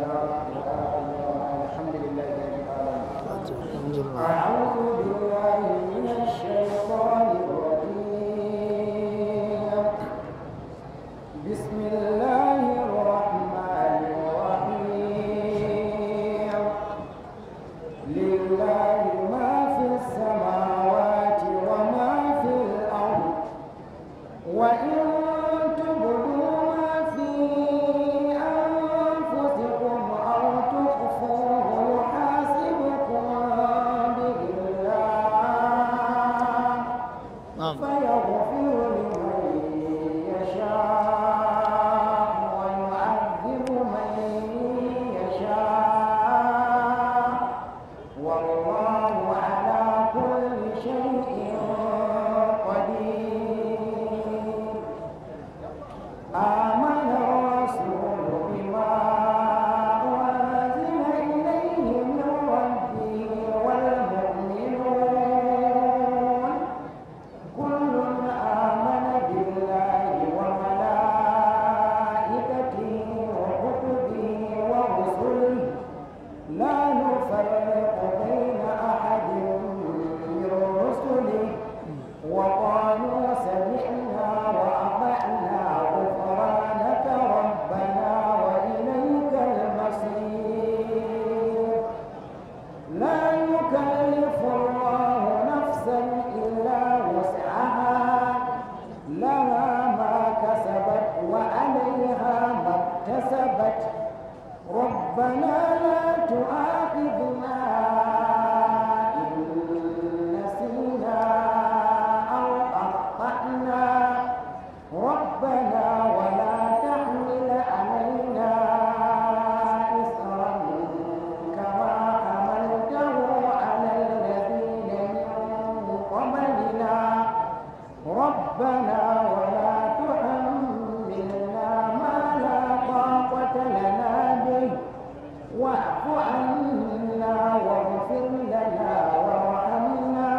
الحمد لله رب العالمين الحمد لله أعوذ بالله من الشيطان الرجيم بسم الله الرحمن الرحيم لله ما في السماوات وما في الأرض وإن تبدوا ما في أنفسكم أو تخفوه يحاسبكم به الله نعم فيغفر لمن يشاء ويعذب من يشاء والله على كل شيء قدير آمن الرسول بما أنزل إليه من ربه والمؤمنون كل آمن بالله وملائكته وكتبه ورسله لا نفرق بين أحد من رسله وقالوا سمعنا وأطعنا غفرانك ربنا وإليك المصير لا يكلف الله نفسا إلا وسعها لها ما كسبت وعليها ما اكتسبت ربنا لا تؤاخذنا إن نسينا أو أخطأنا ربنا ولا تحمل علينا إصرا كما حملته على الذين من قبلنا ربنا ولا تحملنا ما لا طاقة لنا به واعف عنا واغفر لنا وارحمنا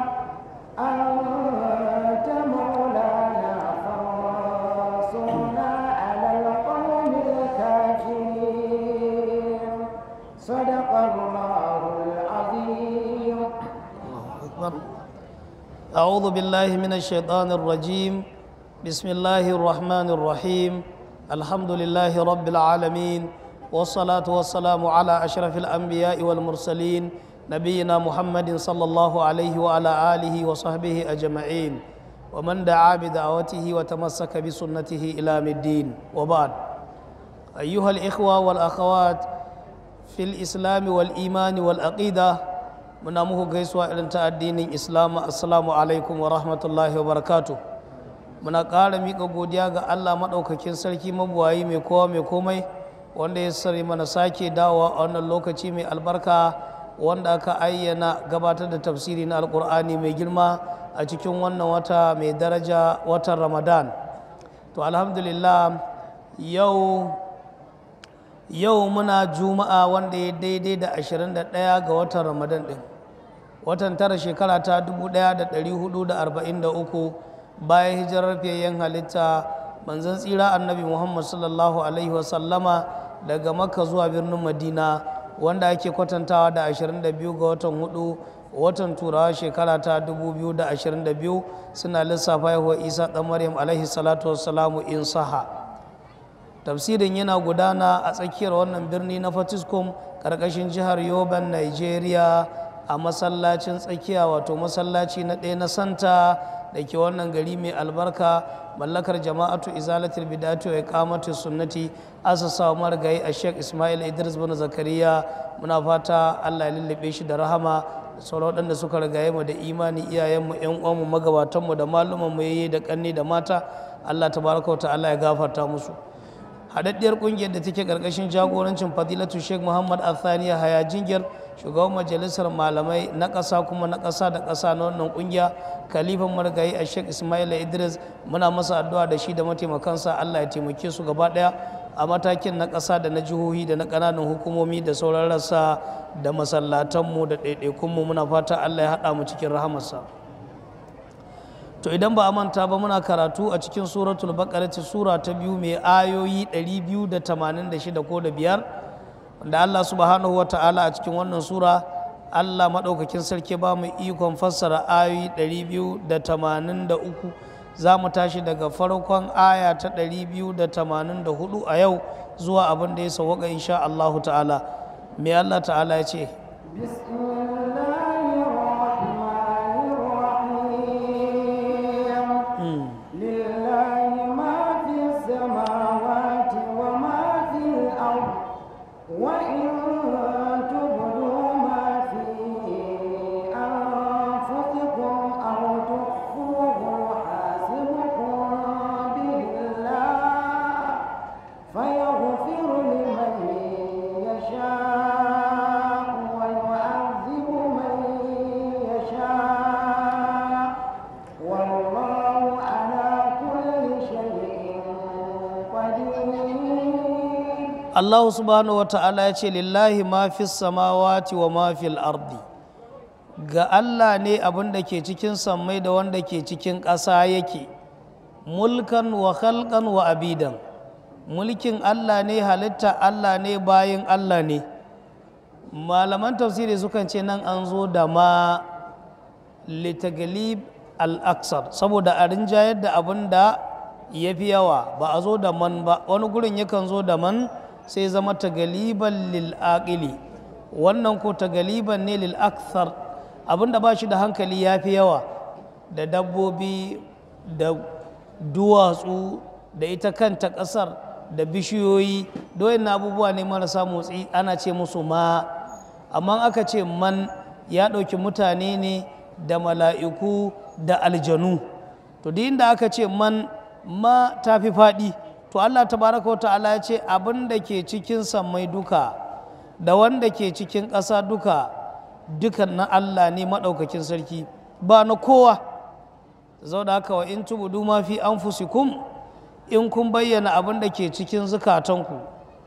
أنت مولانا فانصرنا على القوم الكافرين صدق الله العظيم الله أكبر أعوذ بالله من الشيطان الرجيم بسم الله الرحمن الرحيم الحمد لله رب العالمين والصلاة والسلام على أشرف الأنبياء والمرسلين نبينا محمد صلى الله عليه وعلى آله وصحبه أجمعين ومن دعا بدعوته وتمسك بسنته إلى يوم الدين وبعد أيها الإخوة والأخوات في الإسلام والإيمان والعقيدة muna muku gaisuwa irin ta addinin islam assalamu alaikum wa rahmatullahi wa barakatu muna ƙara miƙa godiya ga allah maɗaukakin sarki mabuwayi mai kowa mai komai wanda ya sari mana sake dawowa a wannan lokaci mai albarka wanda aka ayyana gabatar da tafsiri na alƙur'ani mai girma a cikin wannan wata mai daraja watan ramadan to alhamdulillah yau yau muna juma'a wanda ya daidai da 21 ga watan ramadan din watan tara shekara ta 1443 bayan hijirar fiyayyen halitta manzon tsira annabi muhammad sallallahu alaihi wasallama daga makka zuwa birnin madina wanda ake kwatantawa da 22 ga watan hudu watan turawa shekara ta 2022 suna lissafa yahuwa isa ɗan maryam alaihi salatu wassalamu in saha tafsirin yana gudana a tsakiyar wannan birni na fatiskum ƙarƙashin jihar yoban nigeria a masallacin tsakiya wato masallaci na ɗaya na santa da ke wannan gari mai albarka mallakar jama'atu izalatul bidatu ya kamata sunnati asasa marigayi a sheikh ismail idris bin zakariya muna fata allah ya lullube shi da rahama da sauran waɗanda suka rigaye mu da imani iyayenmu yan uwanmu magabatanmu da malumanmu yayi da ƙanni da mata allah tabaraka wa ta'ala ya gafarta musu haɗaɗɗiyar ƙungiyar da take ƙarƙashin jagorancin fadilatu sheikh muhammad athaniya haya jingir shugaban majalisar malamai na ƙasa kuma na ƙasa da ƙasa na wannan ƙungiya kalifan marigayi a sheikh ismail idris muna masa addu'a da shi da mataimakansa allah ya taimake su gaba ɗaya a matakin na ƙasa da na jihohi da na ƙananan hukumomi da sauran rassa da masallatanmu da ɗaiɗaikunmu muna fata allah ya haɗa mu cikin rahamarsa to idan ba a manta ba muna karatu a cikin suratul baqara sura ta biyu mai ayoyi 286 ko da biyar da Allah subhanahu wa ta'ala a cikin wannan sura Allah maɗaukakin sarki ba mu ikon fassara ayoyi 283 za mu tashi daga farkon aya ta 284 a yau zuwa abin da ya sauwaka insha Allahu ta'ala me Allah ta'ala ya ce بسم الله الرحمن الرحيم لله ما في السماوات وما في الأرض وإن تبدوا ما في أنفسكم أو تخفوه يحاسبكم به الله فيغفر لمن يشاء ويعذب من يشاء والله على كل شيء قدير Allah subhanahu wa ta'ala ya ce lillahi ma fi samawati wa ma fil ardi ga Allah ne abin da ke cikin sammai da wanda ke cikin ƙasa yake mulkan wa khalqan wa abidan mulkin Allah ne halitta Allah ne bayin Allah ne malaman tafsiri sukan ce nan an zo da ma litagalib al-aksar saboda a rinjayar da abin da ya fi yawa ba a zo da man ba wani gurin yakan zo da man sai zama tagaliban lil aqili wannan ko tagaliban ne lil akthar abin da ba shi da hankali ya fi yawa da dabbobi da duwatsu da ita kanta ƙasar da bishiyoyi doyin abubuwa ne marasa motsi ana ce musu ma amma aka ce man ya ɗauki mutane ne da mala'iku da aljanu to duk inda aka ce man ma ta fi faɗi to allah tabaraka wa ta'ala ya ce abin da ke cikin sammai duka da wanda ke cikin ƙasa duka dukan na allah ne maɗaukakin sarki ba na kowa zau da haka wa in tubudu ma fi anfusikum in kun bayyana abin da ke cikin zukatanku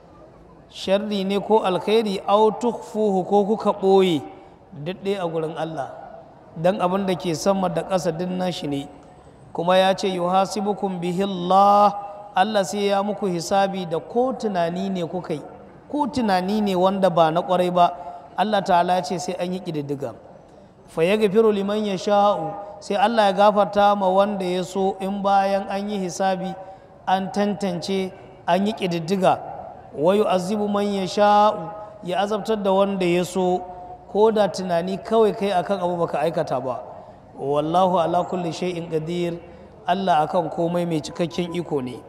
sharri ne ko alkhairi au tukhfuhu ko kuka ɓoye daɗe a gurin Allah dan abin da ke sama da ƙasa din nashi ne kuma ya ce yuhasibukum bihi Allah Allah sai ya muku hisabi da ko tunani ne kuka yi ko tunani ne wanda ba na ƙwarai ba Allah ta'ala ya ce sai an yi ƙididdiga fa yaghfiru liman yasha'u sai Allah ya gafarta ma wanda ya so in bayan an yi hisabi an tantance an yi ƙididdiga wayu azibu man ya sha'u ya azabtar da wanda ya so ko da tunani kawai kai akan abu baka aikata ba wallahu ala kulli shay'in qadir Allah akan komai mai cikakken iko ne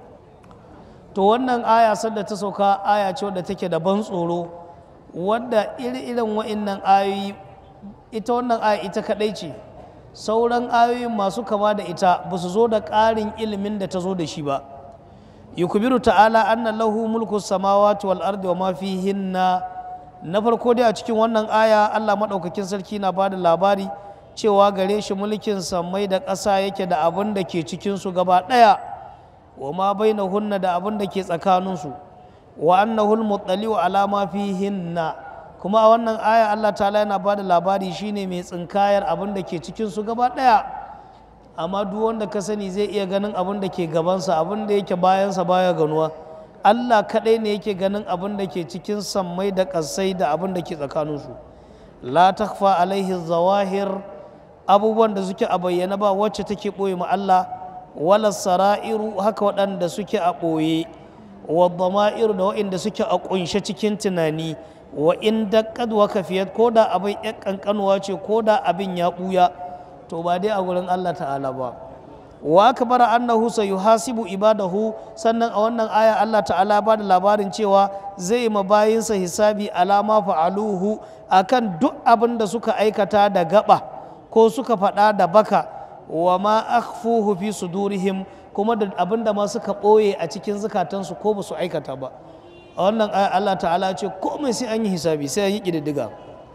to wannan aya sadda ta sauka aya ce wadda take da ban tsoro wadda iri-irin wa'innan ayoyi ita wannan aya ita kadai ce sauran ayoyin masu kama da ita ba su zo da ƙarin ilimin da ta zo da shi ba yukubiru ta'ala anna lahu mulku samawati wal ardi wa ma fihinna na farko dai a cikin wannan aya Allah madaukakin sarki na bada labari cewa gare shi mulkin sammai da ƙasa yake da abin da ke cikin su gaba ɗaya wa ma bainahunna da abin da ke tsakanin su wa annahu al-muttali'u ala ma fihinna kuma a wannan aya Allah ta'ala yana bada labari shine mai tsinkayar abin da ke cikin su gaba ɗaya amma duk wanda ka sani zai iya ganin abin da ke gabansa abin da yake bayansa baya ganuwa Allah kaɗai ne yake ganin abin da ke cikin sammai da ƙasai da abin da ke tsakaninsu la takfa alaihi zawahir abubuwan da suke a bayyana ba wacce take ɓoye ma Allah wala sara'iru haka waɗanda suke a ɓoye wa dama'iru da waɗanda suke a ƙunshe cikin tunani wa in daqqad wa kafiyat ko da abin ya ƙanƙanuwa ce ko da abin ya ɓuya to ba dai a gurin Allah ta'ala ba wa akbara annahu sayuhasibu ibadahu sannan a wannan aya Allah ta'ala ba da labarin cewa zai ma bayinsa hisabi alama fa'aluhu akan duk abin da suka aikata da gaba ko suka faɗa da baka wa ma akhfuhu fi sudurihim kuma da abin da ma suka ɓoye a cikin zukatansu ko ba su aikata ba a wannan aya Allah ta'ala ce komai sai an yi hisabi sai an yi ƙididdiga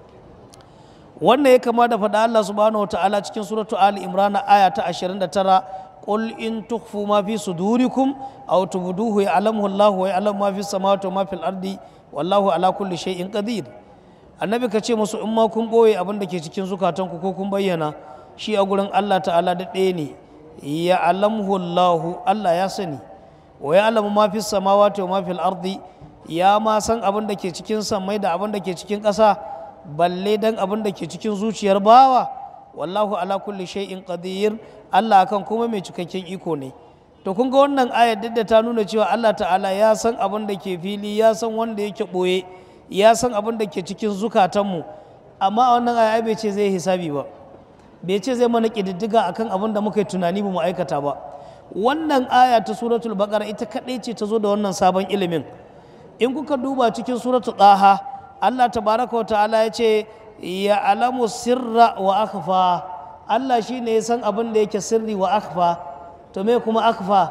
wannan ya kama da faɗa Allah subhanahu wa ta'ala cikin suratu Ali Imran aya ta 29 qul in tukhfu ma fi sudurikum aw tubduhu ya'lamuhu Allah wa ya'lamu ma fi samawati wa ma fil ardi wallahu ala kulli shay'in qadir annabi ka ce musu in ma kun boye abin da ke cikin zukatanku ko kun bayyana shi a gurin Allah ta'ala da ɗaya ne ya'lamuhu Allah Allah ya sani wa ya'lamu ma fi samawati wa ma fil ardi ya ma san abin da ke cikin sammai da abin da ke cikin ƙasa balle dan abin da ke cikin zuciyar bawa wallahu ala kulli shay'in qadir Allah akan kuma mai cikakken iko ne to kun ga wannan ayar duk da ta nuna cewa Allah ta'ala ya san abin da ke fili ya san wanda yake ɓoye ya san abin da ke cikin zukatanmu amma a wannan aya bai ce zai hisabi ba bai ce zai mana ƙididdiga akan abin da muka yi tunani ba mu aikata ba wannan aya ta suratul baqara ita kaɗai ce ta zo da wannan sabon ilimin in kuka duba cikin suratul ɗaha Allah tabaraka wa ta'ala ya ce ya alamu sirra wa akhfa Allah shine ya san abin da yake sirri wa akhfa to me kuma akhfa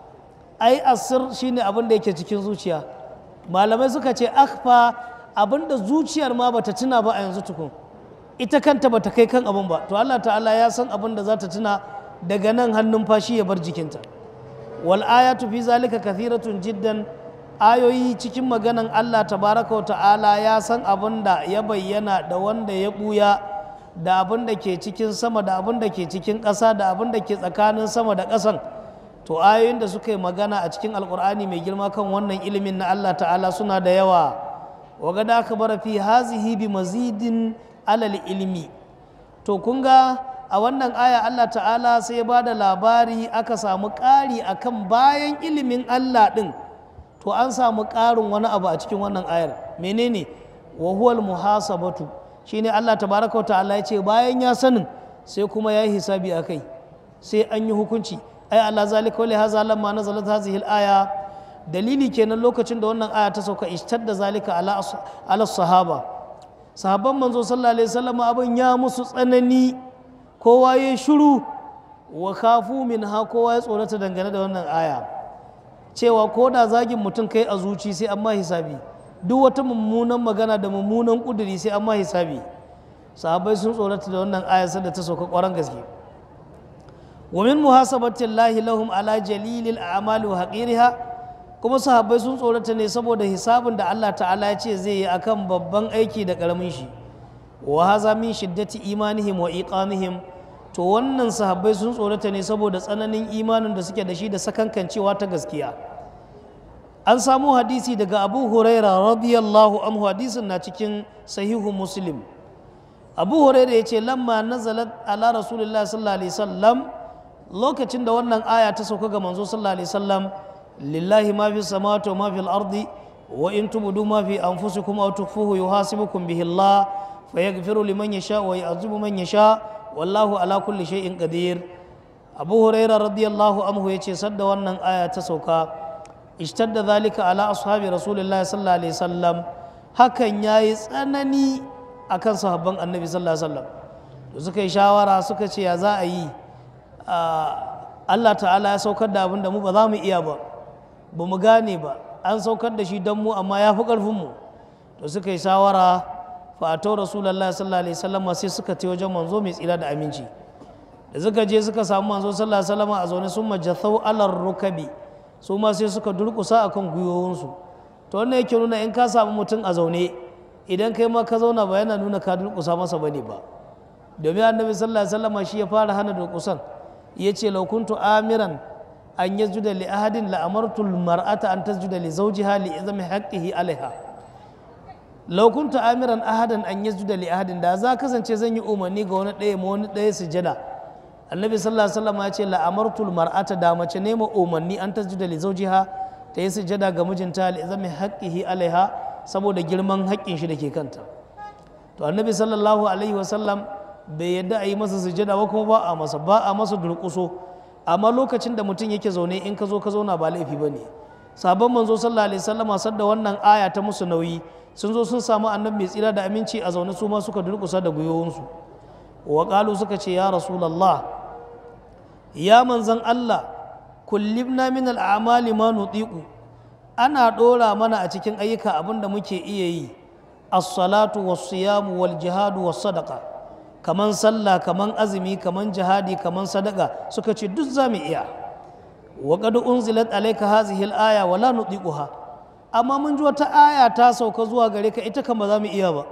ai asir shine abin da yake cikin zuciya malamai suka ce akhfa abin da zuciyar ma bata tuna ba a yanzu tukun ita kanta bata kai kan abin ba to Allah ta'ala ya san abin da za ta tuna daga nan hannun fashi ya bar jikinta wal ayatu fi zalika kathiratun jiddan ayoyi cikin maganan Allah tabaraka wa ta'ala ya san abin da ya bayyana da wanda ya buya da abin da ke cikin sama da abin da ke cikin ƙasa da abin da ke tsakanin sama da ƙasan to ayoyin da suka yi magana a cikin alkur'ani mai girma kan wannan ilimin na Allah ta'ala suna da yawa wa ga da aka bara fi hazihi bi mazidin alal ilmi to kun ga a wannan aya Allah ta'ala sai ya ba da labari aka samu ƙari akan bayan ilimin Allah ɗin to an samu ƙarin wani abu a cikin wannan ayar menene wa huwal muhasabatu shine Allah tabaraka wa ta'ala ya ce bayan ya sanin sai kuma ya yi hisabi a kai sai an yi hukunci ai Allah zalika wa haza lamma nazalat hadhihi al-aya dalili kenan lokacin da wannan aya ta sauka ishtadda zalika ala ala sahaba sahabban manzo sallallahu alaihi wasallam abin ya musu tsanani kowa ya shiru wa kafu min ha kowa ya tsorata dangane da wannan aya cewa ko da zagin mutum kai a zuci sai an ma hisabi duk wata mummunan magana da mummunan kuduri sai an ma hisabi sahabbai sun tsorata da wannan aya da ta sauka kwaran gaske wa min muhasabati llahi lahum ala jalilil a'mali wa haqiriha kuma sahabbai sun tsorata ne saboda hisabin da Allah ta'ala ya ce zai yi akan babban aiki da karamin shi wa haza min shiddati imanihim wa iqamihim to wannan sahabbai sun tsorata ne saboda tsananin imanin da suke da shi da sakankancewa ta gaskiya an samu hadisi daga abu huraira radiyallahu anhu hadisin na cikin sahihu muslim abu huraira ya ce lamma nazalat ala rasulillah sallallahu alaihi wasallam lokacin da wannan aya ta sauka ga manzo sallallahu alaihi wasallam lillahi ma fi samawati wa ma fi al-ardi wa in tubdu ma fi anfusikum aw tukhfuhu yuhasibukum bihi Allah fayaghfiru liman yasha wa yu'adhibu man yasha wallahu ala kulli shay'in qadir abu huraira radiyallahu anhu yace sadda wannan aya ta sauka ishtadda zalika ala ashabi rasulillah sallallahu alaihi wasallam hakan yayi tsanani akan sahabban annabi sallallahu alaihi wasallam da suka yi shawara suka ce ya za a yi Allah ta'ala ya saukar da abin da mu ba za mu iya ba ba mu gane ba an saukar da shi don mu amma ya fi ƙarfin mu to suka yi shawara fato rasulallah sallallahu alaihi wasallam sai suka ce wajen manzo mai tsira da aminci da suka je suka samu manzo sallallahu alaihi wasallam a zaune sun majathau alar rukabi su ma sai suka durkusa akan gwiwowinsu to wannan yake nuna in ka samu mutum a zaune idan kai ma ka zauna ba yana nuna ka durkusa masa bane ba domin annabi sallallahu alaihi wasallam shi ya fara hana durkusan ya ce laukuntu amiran an yasjuda li ahadin la amartu mar'ata an tasjuda li zawjiha li izami haqqihi alaiha law kuntu amiran ahadan an yasjuda li ahadin da za kasance zan yi umarni ga wani ɗaya ma wani ɗaya sujada annabi sallallahu alaihi wasallam ya ce la amartu mar'ata da mace ne ma umarni an tasjuda li zawjiha ta yi sujada ga mijinta li izami haqqihi alaiha saboda girman haƙƙin shi da ke kanta to annabi sallallahu alaihi wasallam bai yadda a yi masa sujada ba kuma ba a masa ba a masa durƙuso amma lokacin da mutum yake zaune in ka zo ka zauna ba laifi ba ne sabon manzo sallallahu alaihi wasallam sadda wannan aya ta musu nauyi sun zo sun samu annabi mai tsira da aminci a zaune su ma suka durƙusa da gwiwowinsu wa qalu suka ce ya rasulullah ya manzan Allah kullibna min al'amali ma nutiqu ana ɗora mana a cikin ayyuka abin da muke iya yi as-salatu was-siyamu wal-jihadu was-sadaqa kaman sallah kaman azumi kaman jihadi kaman sadaka suka ce duk za mu iya wa qad unzilat alayka hadhihi al-aya wa la nutiquha amma mun ji wata aya ta sauka zuwa gare ka ita kan ba za mu iya ba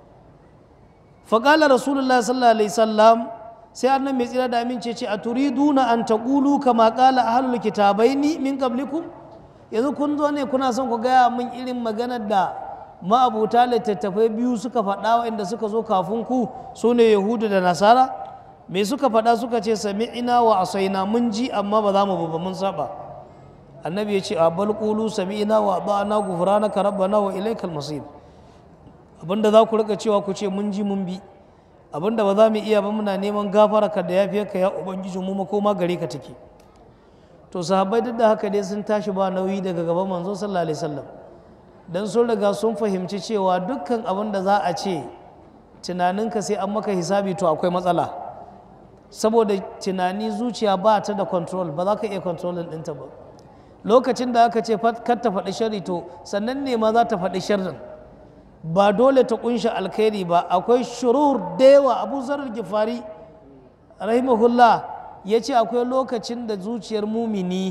fa qala rasulullahi sallallahu alaihi wasallam sai annan mai tsira da amince ce a turiduna an taqulu kama qala ahlul kitabaini min qablikum yanzu kun zo ne kuna son ku gaya min irin maganar da ma'abuta littattafai biyu suka faɗa inda suka zo kafin ku su ne yahudu da nasara me suka faɗa suka ce sami'ina wa asaina mun ji amma ba za mu ba mun saba annabi ya ce a bal qulu sami'ina wa ba'ana ghufranaka rabbana wa ilaikal masir abinda za ku rika cewa ku ce mun ji mun bi abinda ba za mu iya ba muna neman gafara ka da yafiyarka ya ubangiji mu makoma gare ka take to sahabbai duk da haka dai sun tashi ba nauyi daga gaban manzo sallallahu alaihi wasallam dan sun riga sun fahimci cewa dukkan abin da za a ce tunaninka sai an maka hisabi to akwai matsala saboda tunani zuciya ba ta da control ba za ka iya controlin ɗinta ba lokacin da aka ce kar ta faɗi shari to sannan ne ma za ta faɗi sharrin ba dole ta kunshi alkhairi ba akwai shurur da yawa abu zarar gifari rahimahullah ya ce akwai lokacin da zuciyar mumini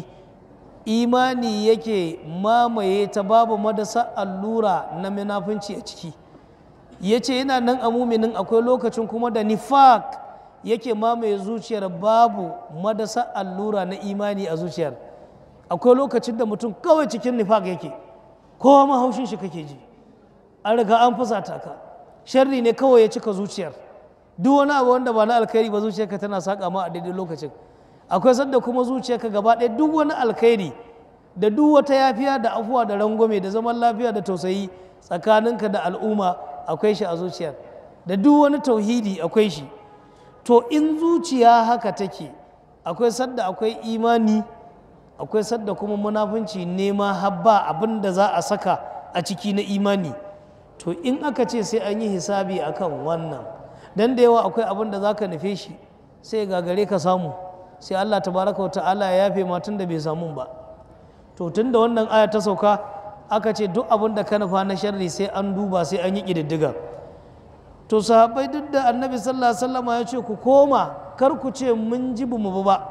imani yake mamaye ta babu madasa allura na munafunci a ciki ya ce yana nan a muminin akwai lokacin kuma da nifak yake mamaye zuciyar babu madasa allura na imani a zuciyar akwai lokacin da mutum kawai cikin nifak yake kowa mahaushin shi kake ji an riga an fusata ka sharri ne kawai ya cika zuciyar duk wani abu wanda ba na alkhairi ba zuciyarka tana saƙa ma a daidai lokacin akwai sanda kuma zuciyarka gaba ɗaya duk wani alkhairi da duk wata yafiya da afuwa da rangwame da zaman lafiya da tausayi tsakaninka da al'umma akwai shi a zuciyar da duk wani tauhidi akwai shi to in zuciya haka take akwai sadda akwai imani akwai sadda kuma munafunci nema habba abin da za a saka a ciki na imani to in aka ce sai an yi hisabi akan wannan dan da yawa akwai abin da za ka nufe shi sai gagare ka samu sai allah tabaraka wa ta'ala ya yafe ma tun da bai samu ba to tun da wannan aya ta sauka aka ce duk abin da ka nufa na sharri sai an duba sai an yi ƙididdiga to sahabbai duk da annabi sallallahu alaihi wasallam ya ce ku koma kar ku ce mun ji bu mu ba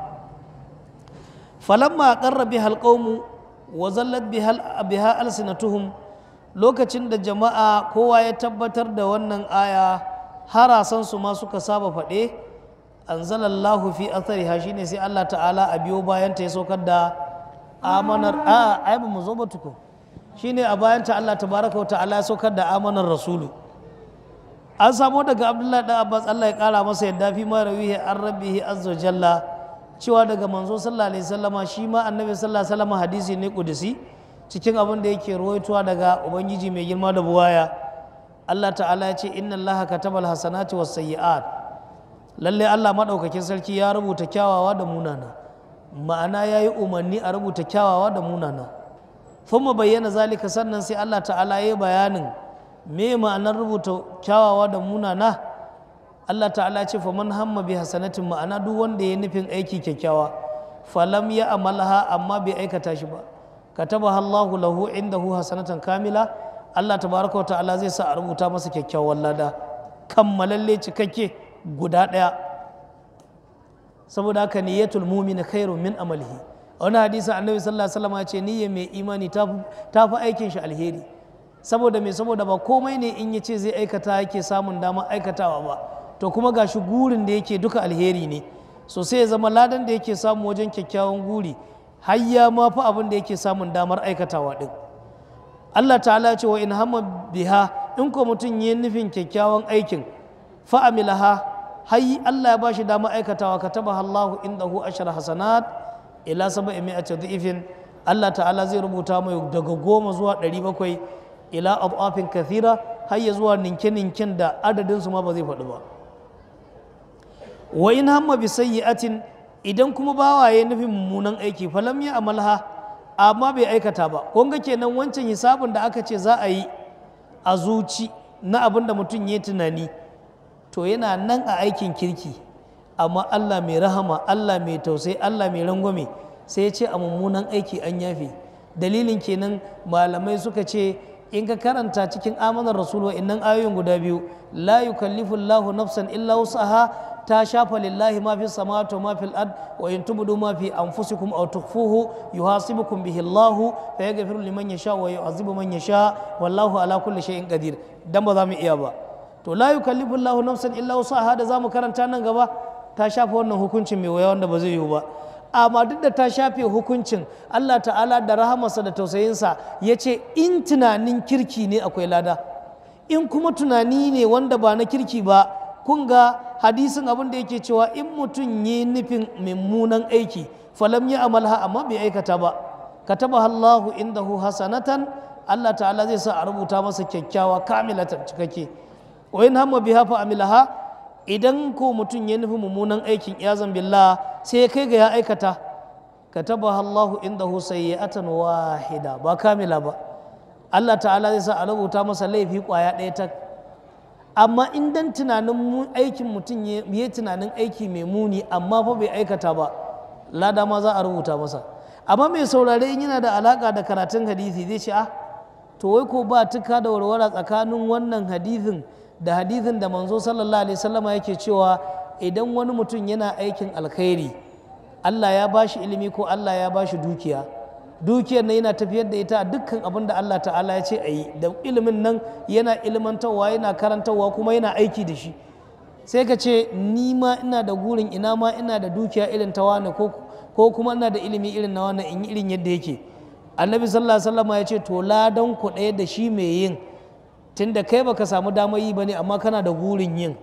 falamma qarra bihal qawmu wa zallat biha alsinatuhum lokacin da jama'a kowa ya tabbatar da wannan aya harasan su ma suka saba faɗe anzalallahu fi athariha shine sai Allah ta'ala a biyo bayan ta ya saukar da amanar a ai ba mu zo ba tuko shine a bayan ta Allah tabaraka wa ta'ala ya saukar da amanar rasulu an samo daga abdullahi dan abbas Allah ya kara masa yadda fi ma rawihi an rabbihi azza jalla cewa daga manzo sallallahu alaihi wasallama shi ma annabi sallallahu alaihi wasallama hadisi ne kudusi cikin abin da yake ruwaitowa daga ubangiji mai girma da buwaya Allah ta'ala ya ce inna allaha katabal hasanati was sayyi'at lalle Allah madaukakin sarki ya rubuta kyawawa da munana ma'ana ya yi umarni a rubuta kyawawa da munana thumma bayyana zalika sannan sai Allah ta'ala ya yi bayanin me ma'anar rubuta kyawawa da munana Allah ta'ala ce fa man hamma bi hasanatin ma'ana duk wanda ya nufin aiki kyakkyawa falam ya amalha amma bai aikata shi ba kataba Allahu lahu indahu hasanatan kamila Allah tabaraka wa ta'ala zai sa a rubuta masa kyakkyawan lada kammalalle cikakke guda ɗaya saboda haka niyyatul mu'min khairun min amalihi wani hadisi annabi sallallahu alaihi wasallam ya ce niyyar mai imani ta fi aikin shi alheri saboda mai saboda ba komai ne in ya ce zai aikata yake samun damar aikatawa ba to kuma ga shi gurin da yake duka alheri ne so sai ya zama ladan da yake samu wajen kyakkyawan guri har ya ma fi abin da yake samun damar aikatawa din Allah ta'ala ce wa in hamma biha in ko mutum yi nufin kyakkyawan aikin fa'amilaha har Allah ya bashi damar aikatawa kataba Allahu indahu ashara hasanat ila saba'i mi'ati dhifin Allah ta'ala zai rubuta mai daga goma zuwa ɗari bakwai ila adafin kathira har ya zuwa ninke-ninken da adadinsu ma ba zai faɗi ba wa in hamma bi sayyi'atin idan kuma bawaye nufin mummunan aiki falam ya amalha amma bai aikata ba kun ga kenan wancan hisabin da aka ce za a yi a zuci na abin da mutum ya tunani to yana nan a aikin kirki amma Allah mai rahama Allah mai tausayi Allah mai rangwame sai ya ce a mummunan aiki an yafe dalilin kenan malamai suka ce in ka karanta cikin amanar rasul innan ayoyin guda biyu la yukallifu Allahu nafsan illa wusaha ta shafa lillahi ma fi samawati wa ma fil ard wa in tubdu ma fi anfusikum aw tukhfuhu yuhasibukum bihi Allahu fa yaghfiru liman yasha wa yu'adhibu man yasha wallahu ala kulli shay'in qadir dan ba za mu iya ba to la yukallifu Allahu nafsan illa wusaha da zamu karanta nan gaba ta shafa wannan hukuncin mai waya wanda ba zai yiwu ba amma duk da ta shafe hukuncin Allah ta'ala da rahamarsa da tausayinsa ya ce in tunanin kirki ne akwai lada in kuma tunani ne wanda ba na kirki ba kun ga hadisin abin da yake cewa in mutum yi nufin mummunan aiki falam ya amalha amma bai aikata ba kataba Allahu indahu hasanatan Allah ta'ala zai sa a rubuta masa kyakkyawa kamilatan cikakke wa in hamma biha fa amilaha idan ko mutum ya nufi mummunan aikin yazan billah sai ya kai ga ya aikata kataba Allahu indahu sayyi'atan wahida ba kamila ba Allah ta'ala zai sa a rubuta masa laifi kwaya ɗaya ta amma in dan tunanin aikin mutum ya yi tunanin aiki mai muni amma fa bai aikata ba lada ma za a rubuta masa amma mai saurare in yana da alaka da karatun hadisi zai ce ah to wai ko ba tuka da warwara tsakanin wannan hadisin da hadisin da manzo sallallahu alaihi wasallama yake cewa idan wani mutum yana aikin alkhairi Allah ya bashi ilimi ko Allah ya bashi dukiya dukiyar nan yana tafiyar da ita a dukkan abin da Allah ta'ala ya ce a yi da ilimin nan yana ilmantarwa yana karantarwa kuma yana aiki da shi sai ka ce ni ma ina da gurin ina ma ina da dukiya irin ta wani ko kuma ina da ilimi irin na wani in yi irin yadda yake annabi sallallahu alaihi wasallam ya ce to ladan ku ɗaya da shi mai yin tunda kai baka samu damar yi bane amma kana da gurin yin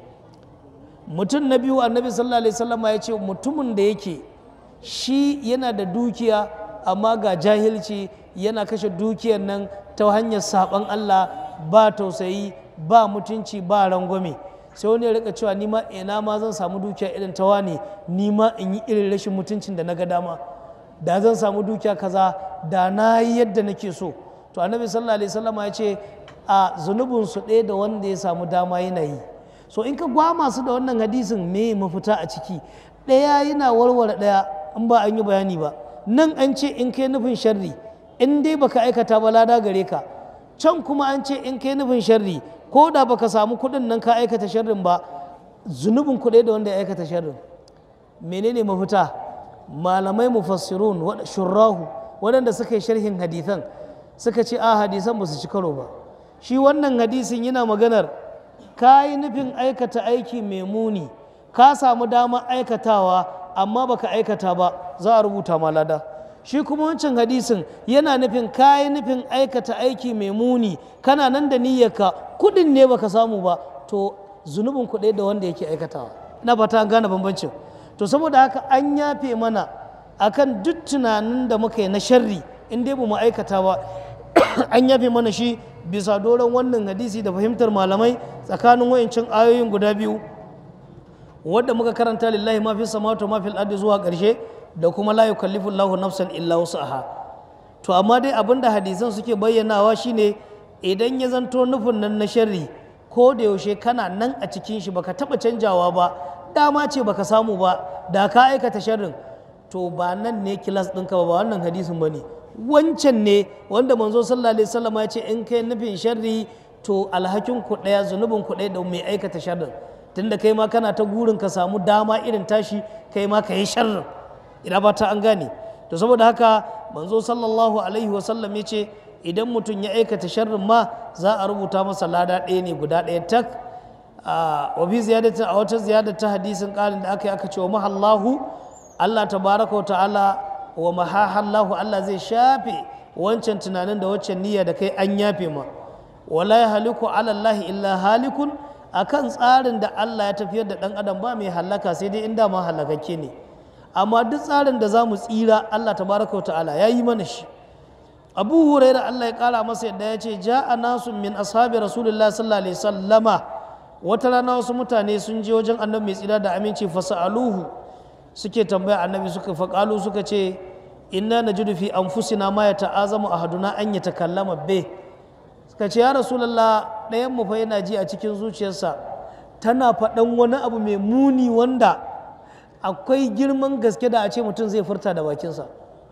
mutum na biyu annabi sallallahu alaihi wasallam ya ce mutumin da yake shi yana da dukiya amma ga jahilci yana kashe dukiyar nan ta hanyar saban Allah ba tausayi ba mutunci ba rangwame sai wani ya rika cewa ni ma ina ma zan samu dukiya irin ta wane ni ma in yi irin rashin mutuncin da na ga dama da zan samu dukiya kaza da na yi yadda nake so to annabi sallallahu alaihi wasallam ya ce a zunubin su ɗaya da wanda ya samu dama yana yi so in ka gwama su da wannan hadisin me mafita a ciki ɗaya yana warware ɗaya in ba an yi bayani ba nan an ce in kai nufin sharri in dai baka aikata ba lada gare ka can kuma an ce in kai nufin sharri ko da baka samu kuɗin nan ka aikata sharrin ba zunubin kuɗi da wanda ya aikata sharrin menene mafita malamai mufassirun shurrahu waɗanda suka yi sharhin hadithan suka ce a hadisan ba su ci karo ba shi wannan hadisin yana maganar ka yi nufin aikata aiki mai muni ka samu damar aikatawa amma baka aikata ba za a rubuta ma lada shi kuma wancan hadisin yana nufin kayi nufin aikata aiki mai muni kana nan da niyyarka kudin ne baka samu ba to zunubin kuɗi da wanda yake aikatawa ina fata an gane bambancin to saboda haka an yafe mana akan duk tunanin da muka yi na sharri in dai ba mu aikata ba an yafe mana shi bisa doron wannan hadisi da fahimtar malamai tsakanin wayancin ayoyin guda biyu wadda muka karanta lillahi ma fi samawati ma fil ardi zuwa ƙarshe da kuma la yukallifu Allahu nafsan illa wus'aha to amma dai abinda hadisan suke bayyanawa shine idan ya zanto nufin nan na sharri ko da yaushe kana nan a cikin shi baka taba canjawa ba dama ce baka samu ba da ka aikata sharrin to ba nan ne kilas ɗinka ba ba wannan hadisin bane wancan ne wanda manzo sallallahu alaihi wasallam ya ce in kai nufin sharri to alhakin ku ɗaya zunubin ku ɗaya da mai aikata sharrin tunda kai ma kana ta gurin ka samu dama irin tashi kai ma ka yi sharrin ina ba ta an gane to saboda haka manzo sallallahu alaihi wasallam ya ce idan mutum ya aikata sharrin ma za a rubuta masa lada ɗaya ne guda ɗaya tak wa bi ziyadatin a wata ziyadar ta hadisin ƙarin da aka yi aka ce wa mahallahu Allah tabaraka wa ta'ala wa mahahallahu Allah zai shafe wancan tunanin da waccan niyya da kai an yafe ma wala ya haliku alallahi illa halikun akan tsarin da Allah ya tafiyar da ɗan adam ba mai halaka sai dai inda ma halakakke ne amma duk tsarin da za mu tsira Allah tabaraka wa ta'ala ya yi mana shi abu huraira Allah ya kara masa yadda ya ce ja'a nasu min ashabi rasulullah sallallahu alaihi sallama wata rana wasu mutane sun je wajen annabi mai tsira da aminci fasa'aluhu suke tambaya annabi suka faƙalu suka ce inna najidu fi anfusina ma ya ta'azamu ahaduna an ya takallama be suka ce ya rasulullah ɗayan mu fa yana ji a cikin zuciyarsa tana faɗan wani abu mai muni wanda akwai girman gaske da a ce mutum zai furta da bakinsa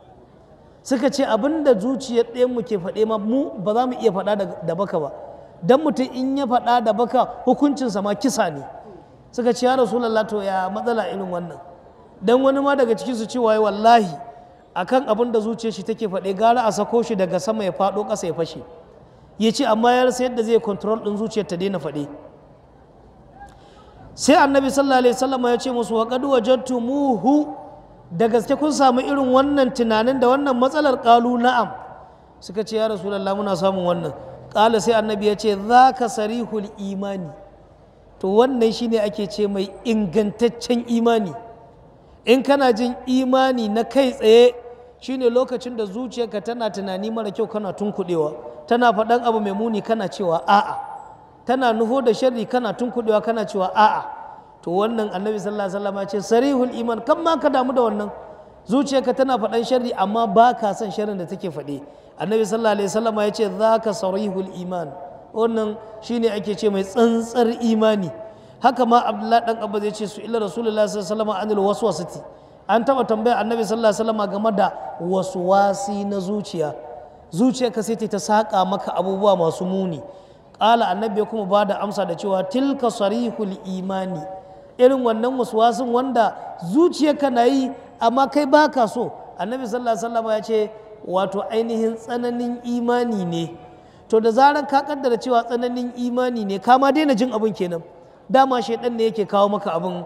suka ce abin da zuciyar ɗayanmu ke faɗe ma mu ba za mu iya faɗa da baka ba don mutum in ya faɗa da baka hukuncinsa ma kisa ne suka ce ya rasulallah to ya matsala irin wannan don wani ma daga cikin su cewa wallahi akan abin da zuciyar shi take faɗe gara a sako shi daga sama ya faɗo ƙasa ya fashe ya ce amma ya rasa yadda zai kontrol ɗin zuciyar ta daina faɗe sai annabi sallallahu alaihi wasallam ya ce musu wa qad wajadtumuhu da gaske kun samu irin wannan tunanin da wannan matsalar ƙalu na'am suka ce ya rasulallah muna samun wannan ƙala sai annabi ya ce za ka sarihul imani to wannan shine ake ce mai ingantaccen imani in kana jin imani na kai tsaye shine lokacin da zuciyarka tana tunani mara kyau kana tunkuɗewa tana faɗan abu mai muni kana cewa a'a tana nufo da sharri kana tunkuɗewa kana cewa a'a to wannan annabi sallallahu alaihi wasallam ya ce sarihul iman kan ma ka damu da wannan zuciyarka tana faɗan sharri amma ba ka son sharrin da take faɗe annabi sallallahu alaihi wasallam ya ce zaka sarihul iman wannan shine ake ce mai tsantsar imani haka ma abdullahi dan abba zai ce su illa rasulullahi sallallahu alaihi wasallam anil waswasati an taba tambaya annabi sallallahu alaihi wasallam game da waswasi na zuciya zuciyarka sai ta saka maka abubuwa masu muni ƙala annabi ya kuma ba da amsa da cewa tilka sarihul imani irin wannan waswasin wanda zuciyarka na yi amma kai baka so annabi sallallahu alaihi wasallam ya ce wato ainihin tsananin imani ne to da zaran ka kaddara cewa tsananin imani ne ka ma daina jin abin kenan dama shaidan ne yake kawo maka abin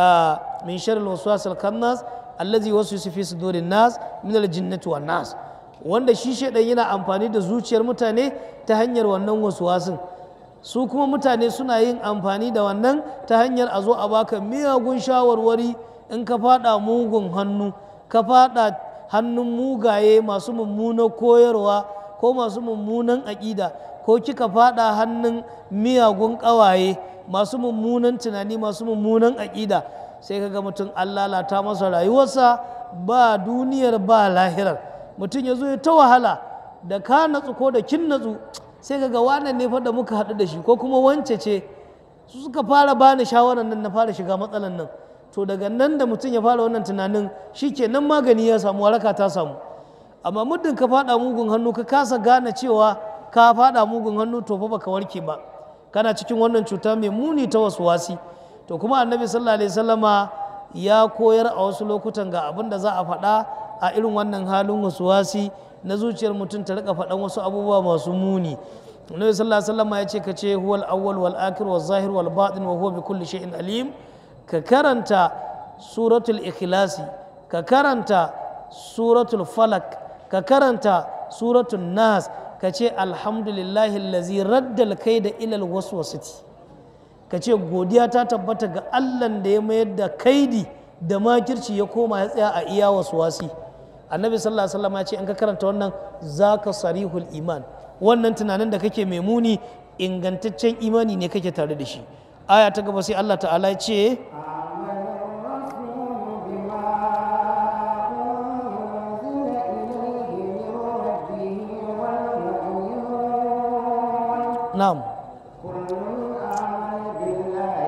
min sharri waswas al-khannas allazi waswisu fi sudurin nas min al-jinnati wan nas wanda shi shaidan yana amfani da zuciyar mutane ta hanyar wannan waswasin su kuma mutane suna yin amfani da wannan ta hanyar a zo a baka miyagun shawarwari in ka fada mugun hannu ka fada hannun mugaye masu mummunan koyarwa ko masu mummunan aƙida ko kika fada hannun miyagun ƙawaye masu mummunan tunani masu mummunan aƙida sai ka ga mutum an lalata masa rayuwarsa ba duniyar ba lahirar mutum ya zo ya ta wahala da ka natsu ko da kin natsu sai ka ga wannan ne fa da muka haɗu da shi ko kuma wance ce su suka fara bani shawarar nan na fara shiga matsalan nan to daga nan da mutum ya fara wannan tunanin shi ke nan magani ya samu waraka ta samu amma muddin ka fada mugun hannu ka kasa gane cewa ka fada mugun hannu to fa baka warke ba kana cikin wannan cuta mai muni ta wasu wasi to kuma annabi sallallahu alaihi wasallama ya koyar a wasu lokutan ga abin da za a faɗa a irin wannan halin wasu wasi na zuciyar mutum ta rika faɗan wasu abubuwa masu muni annabi sallallahu alaihi wasallama ya ce ka ce huwal awwal wal akhir wal zahir wal batin wa huwa bi kulli shay'in alim ka karanta suratul ikhlasi ka karanta suratul falak ka karanta suratul nas ka ce alhamdulillahi allazi raddal kai da ilal waswasati ka ce godiya ta tabbata ga allan da ya mayar da kaidi da makirci ya koma ya tsaya a iya waswasi annabi sallallahu alaihi wasallam ya ce in ka karanta wannan zaka sarihul iman wannan tunanin da kake mai muni ingantaccen imani ne kake tare da shi aya ta gaba sai Allah ta'ala ya ce na'am كل آمن بالله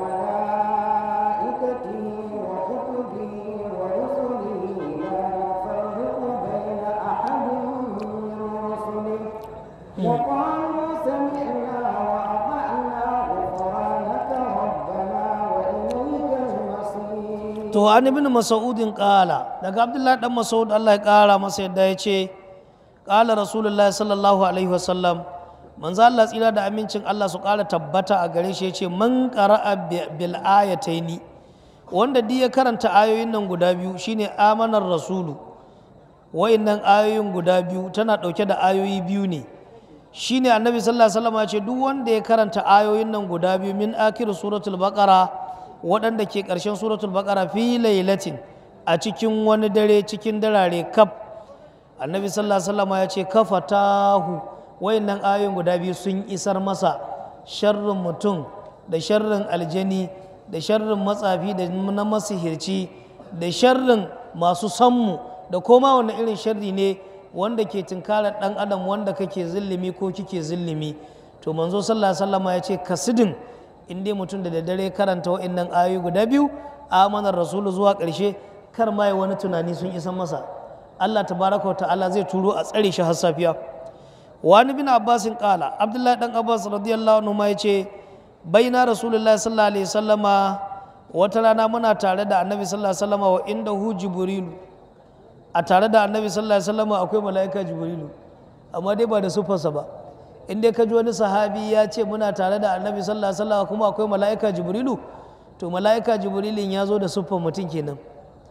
وملائكته وكتبه ورسله لا نفرق بين أحد من رسله وقالوا سمعنا وأطعنا غفرانك ربنا وإليك المصير to an ibn mas'udin qala daga abdullahi dan mas'ud Allah ya kara masa yadda ya ce qala rasulullahi sallallahu alaihi wasallam manzo Allah tsira da amincin Allah su kara tabbata a gare shi ya ce man qara'a bil ayataini wanda duk ya karanta ayoyin nan guda biyu shine amanar rasulu wa'innan ayoyin guda biyu tana dauke da ayoyi biyu ne shine annabi sallallahu alaihi wasallam ya ce duk wanda ya karanta ayoyin nan guda biyu min akhir suratul baqara waɗanda ke ƙarshen suratul baqara fi lailatin a cikin wani dare cikin darare kaf annabi sallallahu alaihi wasallam ya ce kafatahu wayannan ayoyin guda biyu sun isar masa sharrin mutum da sharrin aljani da sharrin matsafi da na masihirci da sharrin masu sammu da koma wani irin sharri ne wanda ke tunkarar ɗan adam wanda kake zillimi ko kike zillimi to manzo sallallahu alaihi wasallam ya ce kasidin in dai mutum da daddare karanta wa'annan ayoyi guda biyu amanar rasulu zuwa ƙarshe kar ma ya wani tunani sun isa masa Allah tabaraka wa ta'ala zai turo a tsare shi har safiya wani bin abbasin kala abdullahi dan abbas radiyallahu anhu ma yace baina rasulullahi sallallahu alaihi wasallama wata rana muna tare da annabi sallallahu alaihi wasallama wa inda hu jibrilu a tare da annabi sallallahu alaihi wasallama akwai mala'ika jibrilu amma dai ba da sufarsa ba in dai ka ji wani sahabi ya ce muna tare da annabi sallallahu alaihi wasallam kuma akwai mala'ika jibrilu to mala'ika jibrilin ya zo da siffar mutum kenan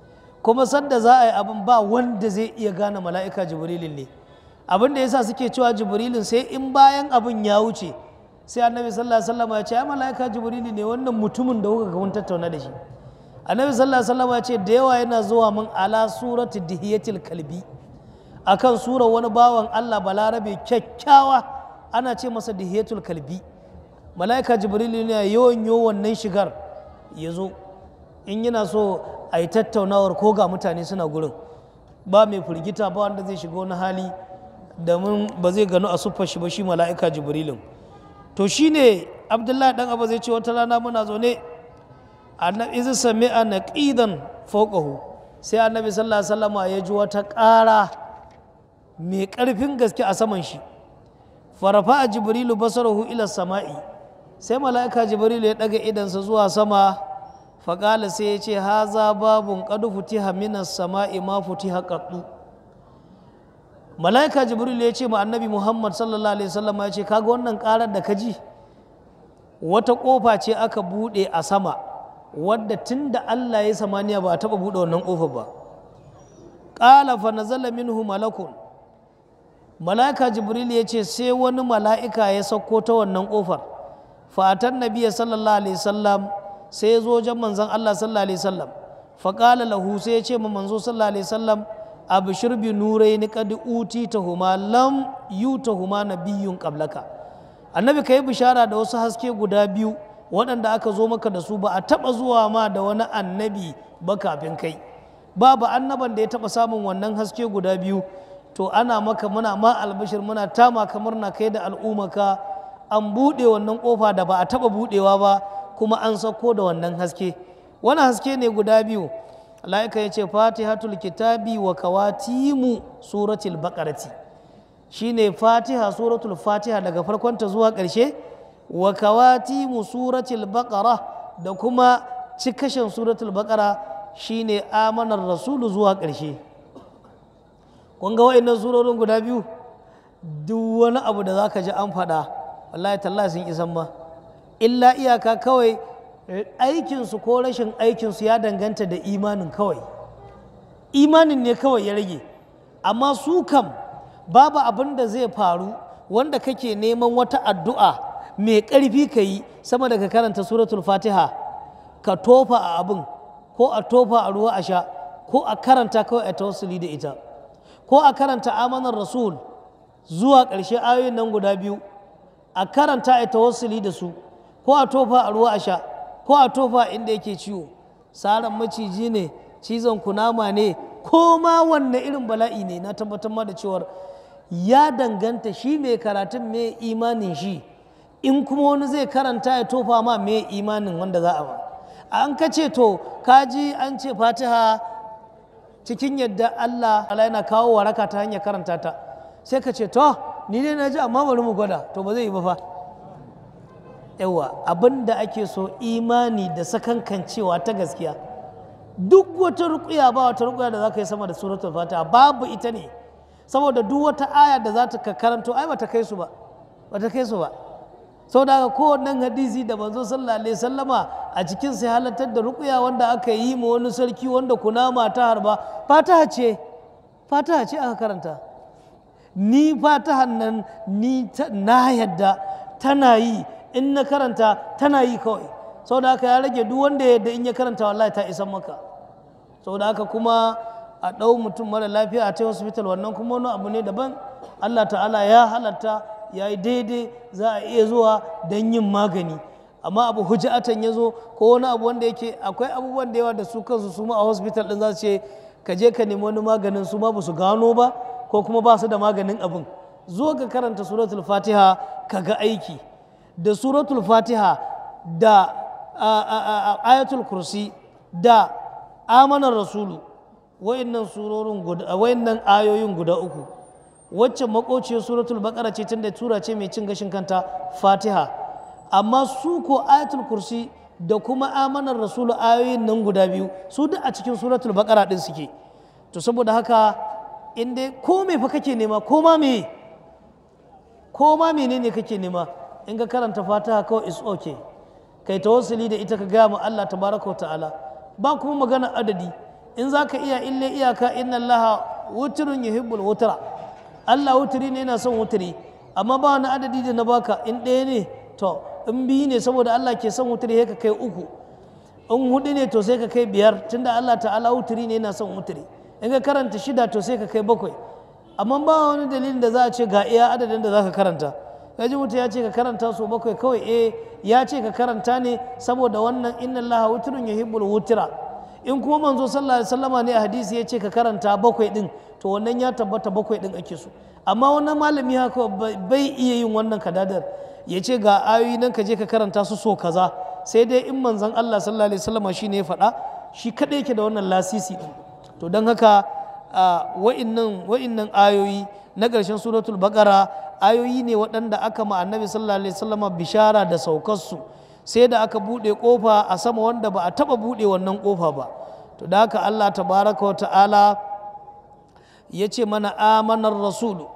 kuma sadda za a yi abin ba wanda zai iya gane mala'ika jibrilin ne abin da yasa suke cewa jibrilin sai in bayan abin ya wuce sai annabi sallallahu alaihi wasallam ya ce ai mala'ika jibrilin ne wannan mutumin da kuka ga mun tattauna da shi annabi sallallahu alaihi wasallam ya ce da yawa yana zuwa min ala surati dihiyatil kalbi akan sura wani bawan Allah balarabe kyakkyawa ana ce masa dihiyatul kalbi mala'ika jibril ne yawan yo wannan shigar ya zo in yana so a yi tattaunawar ko ga mutane suna gurin ba mai firgita ba wanda zai shiga wani hali da mun ba zai gano a siffar shi ba shi mala'ika jibrilin to shine abdullahi dan abu zai ce wata rana muna zaune annabi zai sami a naqidan fawqahu sai annabi sallallahu alaihi wasallam ya ji wata ƙara mai ƙarfin gaske a saman shi farafa a jibrilu basarahu ila sama'i sai mala'ika jibrilu ya ɗaga idansa zuwa sama faƙala sai ya ce haza babun ƙadu futiha minas sama'i ma futiha ƙaɗu mala'ika jibrilu ya ce ma annabi muhammad sallallahu alaihi wasallam ya ce kaga wannan ƙarar da ka ji wata ƙofa ce aka buɗe a sama wadda tun da allah ya samaniya ba a taɓa buɗe wannan ƙofar ba ƙala fa nazala minhu malakun mala'ika jibril ya ce sai wani mala'ika ya sauko ta wannan ƙofar fatan nabiya sallallahu alaihi wasallam sai ya zo wajen manzon Allah sallallahu alaihi wasallam faƙala lahu sai ya ce ma manzo sallallahu alaihi wasallam abshir bi nuraini qad utitahuma lam yutahuma nabiyyun qablaka annabi kai bishara da wasu haske guda biyu waɗanda aka zo maka da su ba a taɓa zuwa ma da wani annabi ba kafin kai babu annaban da ya taɓa samun wannan haske guda biyu to ana maka muna ma albashir muna tama kamar na kai da al'ummaka an buɗe wannan ƙofa da ba a taɓa buɗewa ba kuma an sauko da wannan haske wani haske ne guda biyu la'ika ya ce fatihatul kitabi wa kawatimu suratul baƙarati shine fatiha suratul fatiha daga farkonta zuwa ƙarshe wa kawatimu suratul baƙara da kuma cikashin suratul baƙara shine amanar rasulu zuwa ƙarshe kun ga wa'annan surorin guda biyu duk wani abu da za ka ji an faɗa wallahi tallahi sun isan ma illa iyaka kawai aikinsu ko rashin aikinsu ya danganta da imanin kawai imanin ne kawai ya rage amma su kam babu abin da zai faru wanda kake neman wata addu'a mai ƙarfi ka yi sama da ka karanta suratul fatiha ka tofa a abin ko a tofa a ruwa a sha ko a karanta kawai a tawassuli da ita ko a karanta amanar rasul zuwa ƙarshe ayoyin nan guda biyu a karanta a tawassuli da su ko a tofa a ruwa a sha ko a tofa inda yake ciwo saran maciji ne cizon kunama ne ko ma wanne irin bala'i ne na tabbatar ma da cewar ya danganta shi mai karatun mai imanin shi in kuma wani zai karanta ya tofa ma mai imanin wanda za a ba an ka ce to kaji an ce fatiha cikin yadda Allah yana kawo waraka ta hanyar karanta ta sai ka ce to ni ne na ji amma bari mu gwada to ba zai yi ba fa yawa abin da ake so imani da sakankancewa ta gaskiya duk wata rukuya ba wata rukuya da za ka yi sama da suratul fatiha babu ita ne saboda duk wata aya da za ta karanto ai bata kai su ba bata kai su ba sau da haka kowannen hadisi da manzo sallallahu alaihi sallama a cikin sai halartar da rukuya wanda aka yi ma wani sarki wanda kunama ta harba fataha ce fataha ce aka karanta ni fatahan nan ni na yadda tana yi in na karanta tana yi kawai sau da haka ya rage duk wanda ya yadda in ya karanta wallahi ta isan maka sau da haka kuma a ɗau mutum mara lafiya a ta hospital wannan kuma wani abu ne daban allah ta'ala ya halatta ya yi daidai za a iya zuwa don yin magani amma abu hujjatan ya zo ko wani abu wanda yake akwai abubuwan da yawa da su kansu su ma a hospital din za su ce ka je ka nemi wani maganin su ma ba su gano ba ko kuma ba su da maganin abin zo ka karanta suratul fatiha ka ga aiki da suratul fatiha da ayatul kursi da amanar rasulu wayannan surorin guda wayannan ayoyin guda uku wacce makociyar suratul baqara ce tunda tura ce mai cin gashin kanta fatiha amma su ko ayatul kursi da kuma amanar rasulu ayoyin nan guda biyu su duk a cikin suratul baqara din suke to saboda haka in dai ko me fa kake nema ko ma me ko ma menene kake nema in ka karanta fatiha kawai is okay kai tawassuli da ita ka gaya ma Allah tabaraka wa ta'ala ba kuma magana adadi in za ka iya ille iyaka inna Allah wutrun yuhibbul wutra Allah wuturi ne yana son wuturi amma ba wani adadi da na baka in ɗaya ne to in biyu ne saboda Allah ke son wuturi sai ka kai uku in hudu ne to sai ka kai biyar tunda Allah ta'ala wuturi ne yana son wuturi in ka karanta shida to sai ka kai bakwai amma ba wani dalilin da za a ce ga iya adadin da za ka karanta kaji mutum ya ce ka karanta so bakwai kawai eh ya ce ka karanta ne saboda wannan inna allaha wutrun yuhibbul wutra in kuma manzo sallallahu alaihi wasallama ne a hadisi ya ce ka karanta bakwai din to wannan ya tabbata bakwai din ake so amma wannan malami haka bai iya yin wannan kadadar ya ce ga ayoyi nan ka je ka karanta su so kaza sai dai in manzon Allah sallallahu alaihi wasallama shine ya faɗa shi kadai yake da wannan lasisi din to don haka wa'innan wa'innan ayoyi na ƙarshen suratul baqara ayoyi ne waɗanda aka ma annabi sallallahu alaihi wasallama bishara da saukarsu sai da aka buɗe ƙofa a sama wanda ba a taɓa buɗe wannan ƙofa ba to da haka Allah tabaraka wa ta'ala ya ce mana amanar rasulu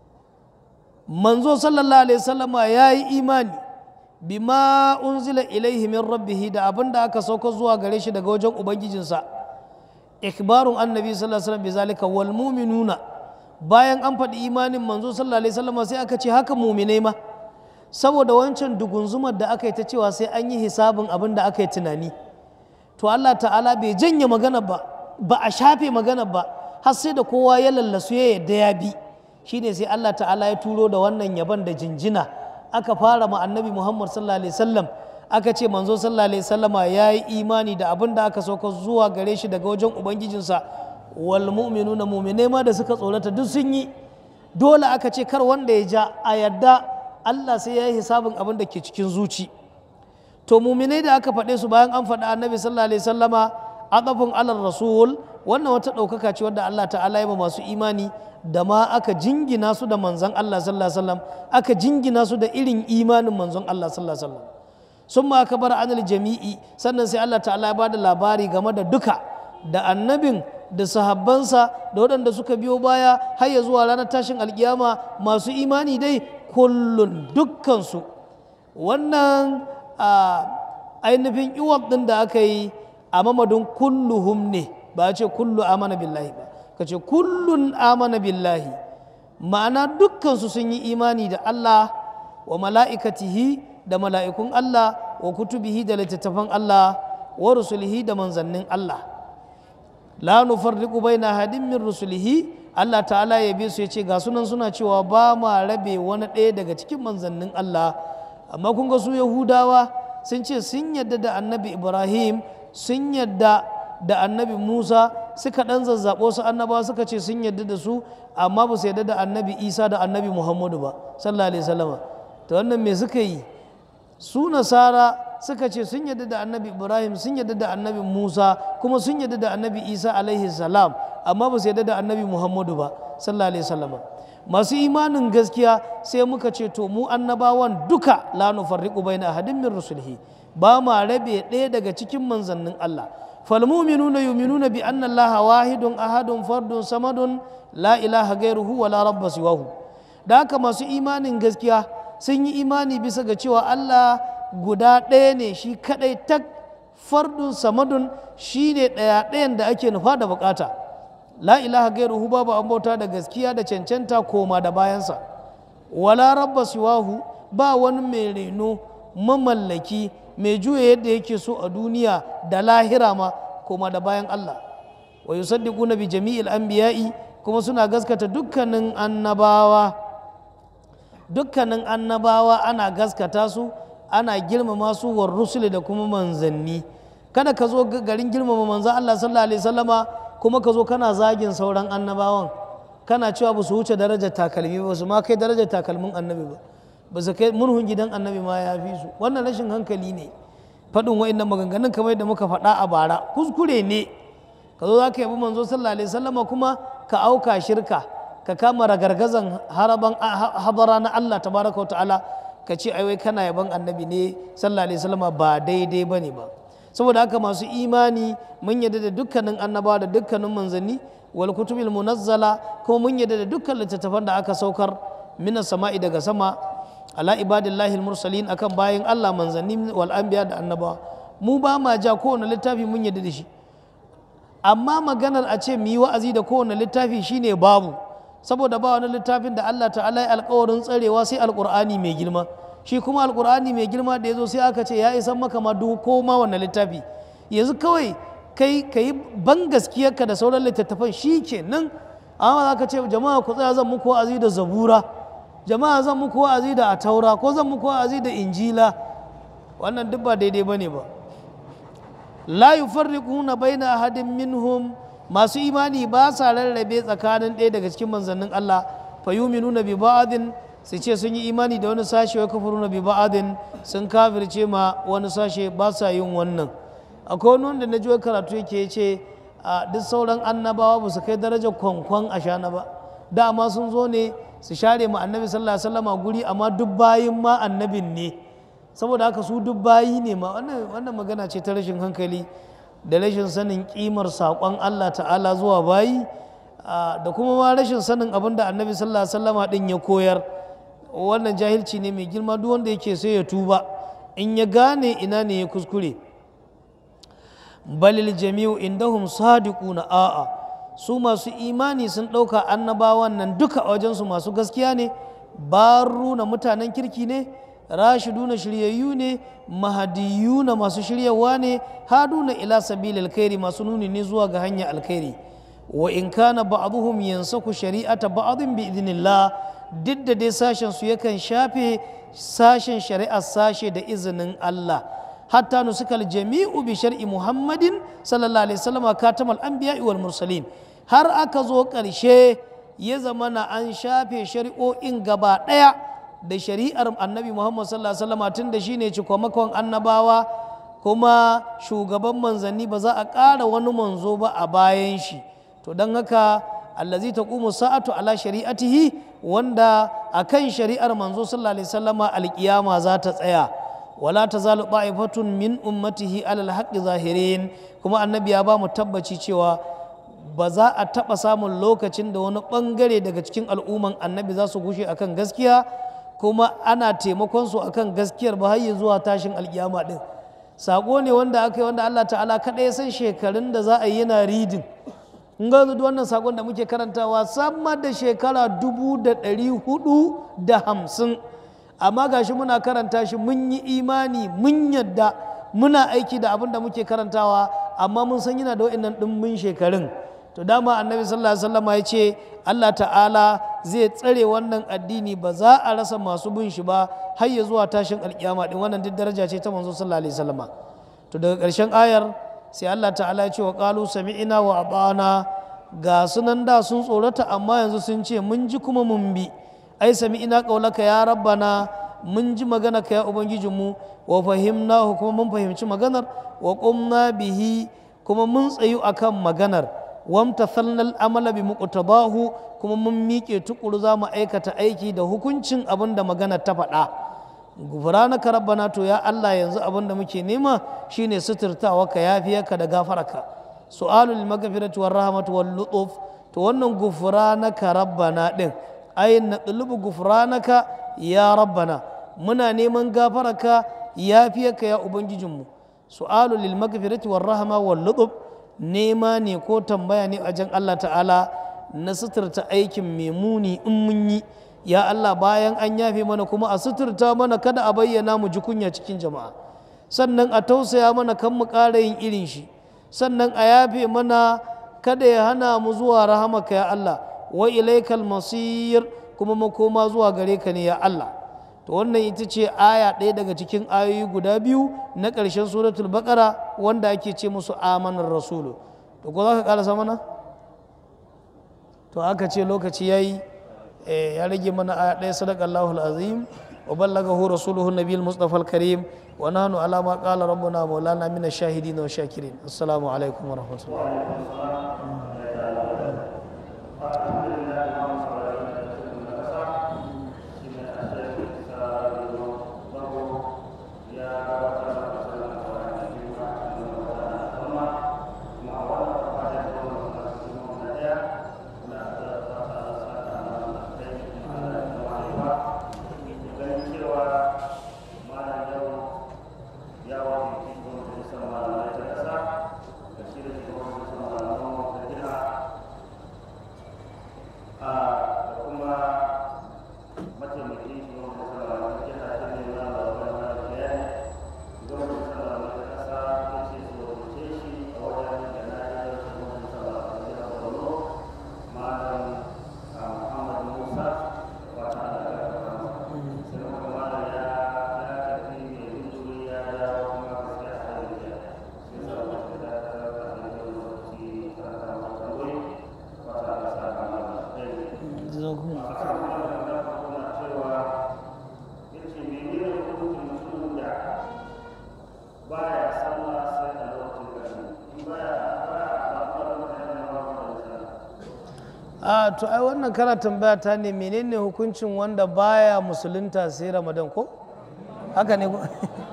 manzo sallallahu alaihi wasallama ya yi imani bima unzila ilaihi min rabbihi da abin da aka sauka zuwa gare shi daga wajen ubangijinsa ikbarun annabi sallallahu alaihi wasallam bizalika wal mu'minuna bayan an faɗi imanin manzo sallallahu alaihi wasallam sai aka ce haka mu'minai ma saboda wancan dugunzumar da aka yi ta cewa sai an yi hisabin abin da aka yi tunani to Allah ta'ala bai janye magana ba ba a shafe magana ba har sai da kowa ya lallasu ya yadda ya bi shine sai Allah ta'ala ya turo da wannan yaban da jinjina aka fara ma annabi Muhammad sallallahu alaihi wasallam aka ce manzo sallallahu alaihi wasallama ya yi imani da abin da aka sauka zuwa gare shi daga wajen ubangijinsa wal mu'minuna mu'mine ma da suka tsorata duk sun yi dole aka ce kar wanda ya ja a yadda Allah sai ya yi hisabin abin da ke cikin zuci to mu'minai da aka faɗe su bayan an faɗi annabi sallallahu alaihi wasallama adafin alar rasul wannan wata ɗaukaka ce wadda Allah ta'ala ya ba masu imani da ma aka jingina su da manzon Allah sallallahu alaihi wasallam aka jingina su da irin imanin manzon Allah sallallahu alaihi wasallam sun ma aka bar anil jami'i sannan sai Allah ta'ala ya ba da labari game da duka da annabin da sahabbansa da waɗanda suka biyo baya har ya zuwa ranar tashin alkiyama masu imani dai kullun dukkansu wannan ainihin iwab ɗin da aka yi a mamadin kulluhum ne ba a ce kullu amana billahi ba ka ce kullun amana billahi ma'ana dukkansu sun yi imani da Allah wa mala'ikatihi da mala'ikun Allah wa kutubihi da littattafan Allah wa rusulihi da manzannin Allah la nufarriqu baina hadin min rusulihi Allah ta'ala ya bi su ya ce ga sunan suna cewa ba ma rabe wani ɗaya daga cikin manzannin Allah amma kun ga su Yahudawa sun ce sun yadda da annabi Ibrahim sun yadda da annabi Musa suka ɗan zazzaɓo su annabawa suka ce sun yadda da su amma ba su yadda da annabi Isa da annabi Muhammadu ba sallallahu alaihi wasallam to wannan me suka yi su nasara suka ce sun yadda da annabi ibrahim sun yadda da annabi musa kuma sun yadda da annabi isa alaihi salam amma ba su yadda da annabi muhammadu ba sallallahu alaihi wasallam masu imanin gaskiya sai muka ce to mu annabawan duka la nufarriqu baina ahadin min rusulihi ba ma rabe ɗaya daga cikin manzannin Allah falmuminuna yuminuna bi anna Allah wahidun ahadun fardun samadun la ilaha gairuhu wa la rabba siwahu da haka masu imanin gaskiya sun yi imani bisa ga cewa Allah guda ɗaya ne shi kaɗai tak fardun samadun shi ne ɗaya ɗayan da ake nufa da bukata la ilaha gairuhu babu an bauta da gaskiya da cancanta koma da bayansa wala rabba siwahu ba wani mai reno mamallaki mai juya yadda yake so a duniya da lahira ma koma da bayan Allah wa yusaddiquna bi jami'il anbiya'i kuma suna gaskata dukkanin annabawa dukkanin annabawa ana gaskata su ana girmama su war rusuli da kuma manzanni kada ka zo garin girmama manzan Allah sallallahu alaihi wasallama kuma ka zo kana zagin sauran annabawan kana cewa ba su wuce darajar takalmi ba su ma kai darajar takalmin annabi ba ba su kai murhun gidan annabi ma ya fi su wannan rashin hankali ne faɗin wa'annan maganganun kamar yadda muka faɗa a bara kuskure ne ka zo za ka yabi manzo sallallahu alaihi wasallama kuma ka auka shirka ka kama ragargazan haraban habara na Allah tabaraka wa ta'ala ka ce ai wai kana yaban annabi ne sallallahu alaihi wasallama ba daidai bane ba saboda haka masu imani mun yadda da dukkanin annabawa da dukkanin manzanni wal kutubil munazzala kuma mun yadda da dukkan littattafan da aka saukar minas sama'i daga sama ala ibadillahi mursalin akan bayan Allah manzanni wal anbiya da annabawa mu ba ma ja kowane littafi mun yadda da shi amma maganar a ce mu yi wa'azi da kowane littafi shine babu saboda ba wani littafin da Allah ta'ala ya alkawarin tsarewa sai alkur'ani mai girma shi kuma alkur'ani mai girma da ya zo sai aka ce ya isan maka ma duk ko ma wannan littafi yanzu kawai kai ka yi ban gaskiyarka da sauran littattafan shi ke nan amma za ka ce jama'a ku tsaya zan muku wa'azi da zabura jama'a zan muku wa'azi da ataura ko zan muku wa'azi da injila wannan duk ba daidai ba ne ba la yufarriquna baina ahadin minhum masu imani ba sa rarrabe tsakanin ɗaya daga cikin manzannin Allah fa yuminuna bi ba'din su ce sun yi imani da wani sashe wa kafiruna bi ba'din sun kafirce ma wani sashe ba sa yin wannan akwai wani wanda na ji karatu yake ce a duk sauran annabawa ba su kai darajar kwankwan a shana ba dama sun zo ne su share ma annabi sallallahu alaihi wasallama guri amma duk bayin ma annabin ne saboda haka su duk bayi ne ma wannan magana ce ta rashin hankali da rashin sanin kimar saƙon Allah ta'ala zuwa bayi da kuma ma rashin sanin abin da annabi sallallahu alaihi wasallama din ya koyar wannan jahilci ne mai girma duk wanda yake sai ya tuba in ya gane ina ne ya kuskure balil jami'u indahum sadiquna a'a su masu imani sun ɗauka annabawan nan duka a wajensu masu gaskiya ne baru na mutanen kirki ne rashiduna shiryayyu ne mahadiyuna masu shiryawa ne haduna ila sabil alkhairi masu nuni ne zuwa ga hanya alkhairi wa in kana ba'dhum yansaku shari'ata ba'dhin bi idnillah duk da dai sashen su yakan shafe sashen shari'ar sashe da izinin Allah hatta nusukal jami'u bi shar'i muhammadin sallallahu alaihi wasallam katamal anbiya'i wal mursalin har aka zo ƙarshe ya zamana an shafe shari'o'in gaba ɗaya da shari'ar annabi muhammad sallallahu alaihi wasallam tun da shine cikomakon annabawa kuma shugaban manzanni ba za a ƙara wani manzo ba a bayan shi to don haka allazi taqumu sa'atu ala shari'atihi wanda akan shari'ar manzo sallallahu alaihi wasallama alƙiyama za ta tsaya wala tazalu ta'ifatun min ummatihi alal haqqi zahirin kuma annabi ya ba mu tabbaci cewa ba za a taɓa samun lokacin da wani ɓangare daga cikin al'umman annabi za su gushe akan gaskiya kuma ana taimakon su akan gaskiyar ba har zuwa tashin alkiyama din sako ne wanda aka yi wanda Allah ta'ala kaɗai ya san shekarun da za a yi yana ridin in ga wannan sakon da muke karantawa sama da shekara dubu da ɗari hudu da hamsin amma gashi muna karanta shi mun yi imani mun yadda muna aiki da abin da muke karantawa amma mun san yana da wa'innan ɗimbin shekarun to dama annabi sallallahu alaihi wasallam ya ce Allah ta'ala zai tsare wannan addini ba za a rasa masu bin shi ba har ya zuwa tashin alkiyama din wannan duk daraja ce ta manzo sallallahu alaihi wasallam to daga ƙarshen ayar sai Allah ta'ala ya ce wa qalu sami'na wa ata'na ga sunan da sun tsorata amma yanzu sun ce mun ji kuma mun bi ai sami'na qaulaka ya rabbana mun ji magana ka ya ubangijinmu wa fahimnahu kuma mun fahimci maganar wa qumna bihi kuma mun tsayu akan maganar wamtathalna al'amala bi muqtadahu kuma mun miƙe tukuru za mu aikata aiki da hukuncin abin da magana ta faɗa gufranaka rabbana to ya Allah yanzu abin da muke nema shine suturtawa ka yafiyarka da gafararka su'alul maghfirati war rahmatu wal lutuf to wannan gufranaka rabbana din ayin natlubu gufranaka ya rabbana muna neman gafararka yafiyarka ya ubangijinmu su'alul lil maghfirati war rahma wal lutuf nema ne ko tambaya ne a jan Allah ta'ala na suturta aikin mai muni in mun yi ya Allah bayan an yafe mana kuma a suturta mana kada a bayyana mu ji kunya cikin jama'a sannan a tausaya mana kan mu ƙara yin irin shi sannan a yafe mana kada ya hana mu zuwa rahamaka ya Allah wa ilaikal masir kuma makoma zuwa gare ka ne ya Allah to wannan ita ce aya ɗaya daga cikin ayoyi guda biyu na ƙarshen suratul baqara wanda ake ce musu amanar rasulu to ko za ka ƙarasa mana to aka ce lokaci ya yi ya rage mana aya ɗaya sadaka Allahul azim wa ballagahu rasuluhu nabiyul mustafa al-karim wa nahnu ala ma qala rabbuna maulana min ash-shahidin wa shakirin assalamu alaikum wa rahmatullahi ya wa mutum da sama da ta kasa da shi da shugaban sama a to ai wannan kana tambaya ta ne menene hukuncin wanda baya musulunta sai ramadan ko haka ne ko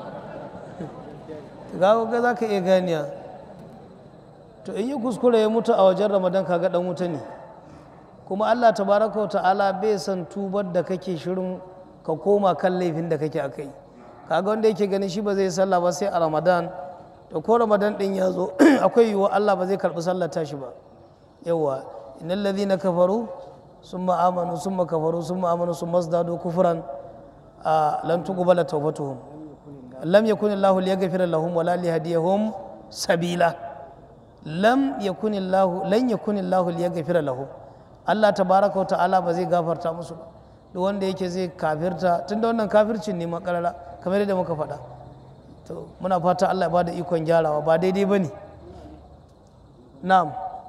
ga ga za ka iya ganiya to in yi kuskure ya mutu a wajen ramadan kaga dan wuta ne kuma allah tabaraka wa ta'ala bai san tubar da kake shirin ka koma kan laifin da kake akai kaga wanda yake ganin shi ba zai sallah ba sai a ramadan da ko ramadan din ya zo akwai yiwuwa allah ba zai karbi sallar tashi ba yawa innal ladhina kafaru summa amanu summa kafaru summa amanu summa zdadu kufran lan tuqbala tawbatuhum lam yakun Allahu liyaghfira lahum wala liyahdiyahum sabila lam yakun Allahu lan yakun Allahu liyaghfira lahum Allah tabaraka wa ta'ala ba zai gafarta musu ba duk wanda yake zai kafirta tunda wannan kafircin ne makarara kamar yadda muka faɗa to muna fata Allah ya bada ikon gyarawa ba daidai bane na'am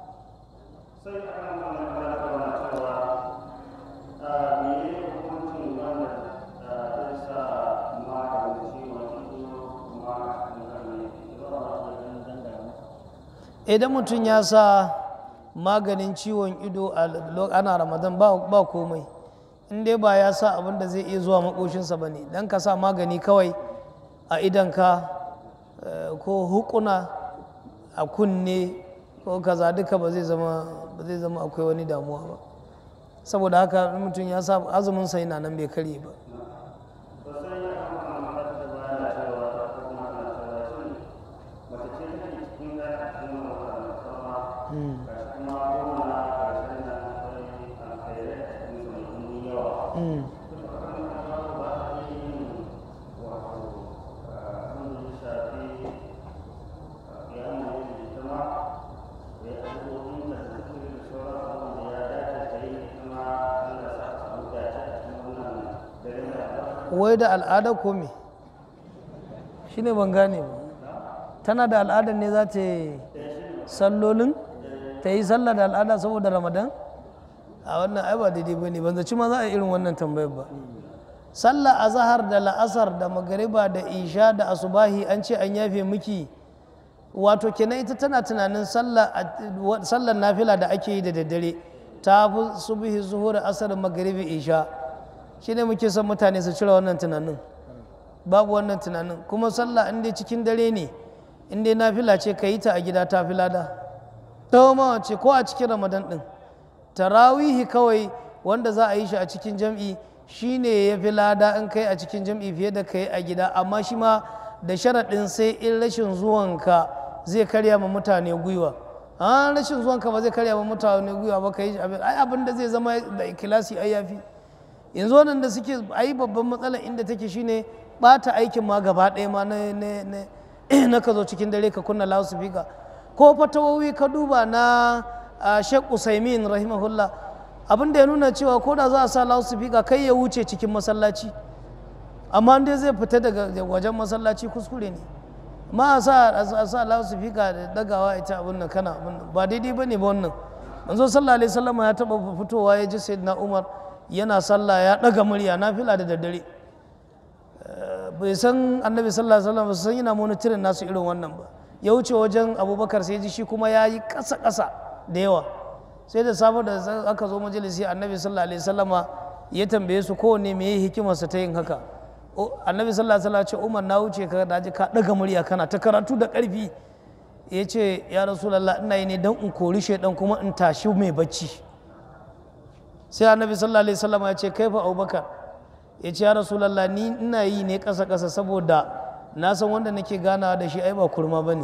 idan mutum ya sa maganin ciwon ido a ana ramadan ba komai in dai ba ya sa abin da zai iya zuwa makoshinsa ba ne don ka sa magani kawai a idanka ko hukuna a kunne ko kaza duka ba zai zama akwai wani damuwa ba saboda haka mutum ya sa azumin sa yana nan bai karye ba wai da al'ada ko me shi ne ban gane ba tana da al'ada ne za ta yi sallolin ta yi sallah da al'ada saboda ramadan a wannan ai ba daidai ba ne ban zaci ma za a yi irin wannan tambayar ba sallah a zahar da la'asar da magariba da isha da asubahi an ce an yafe miki wato kenan ita tana tunanin sallar nafila da ake yi da daddare ta fi subhi zuhur asar magaribi isha shine muke son mutane su cire wannan tunanin babu wannan tunanin kuma sallah in dai cikin dare ne in dai nafila ce ka yi ta a gida ta fi lada ta ce ko a cikin ramadan din tarawihi kawai wanda za a yi shi a cikin jam'i shine ya fi lada in kai a cikin jam'i fiye da kai a gida amma shi ma da sharaɗin sai in rashin zuwanka zai karya ma mutane gwiwa a rashin zuwanka ba zai karya ma mutane gwiwa ba ka yi ai abin da zai zama da ikilasi ai yafi yanzu wannan da suke ai babban matsala inda take shine bata aikin ma gaba ɗaya ma na ka zo cikin dare ka kunna loudspeaker ko fatawowi ka duba na Sheikh Usaimin rahimahullah abin da ya nuna cewa ko da za a sa loudspeaker kai ya wuce cikin masallaci amma dai zai fita daga wajen masallaci kuskure ne ma a sa a sa loudspeaker da dagawa ita abin nan kana abin nan ba daidai bane ba wannan manzo sallallahu alaihi wasallam ya taba fitowa ya ji sayyidina Umar yana sallah ya ɗaga murya na fila da daddare bai san annabi sallallahu alaihi wasallam san yana monitorin nasu irin wannan ba ya wuce wajen abubakar sai ji shi kuma ya yi ƙasa ƙasa da yawa sai da safe da aka zo majalisi annabi sallallahu alaihi wasallam ya tambaye su kowanne me yi hikimarsa ta yin haka annabi sallallahu alaihi wasallam ce umar na wuce ka da ka ɗaga murya kana ta karatu da ƙarfi ya ce ya rasulallah ina yi ne don in kori shaidan kuma in tashi mai bacci sai annabi sallallahu alaihi wasallam ya ce kai fa abubakar ya ce ya rasulallah ni ina yi ne ƙasa ƙasa saboda na san wanda nake ganawa da shi ai ba kurma ba ne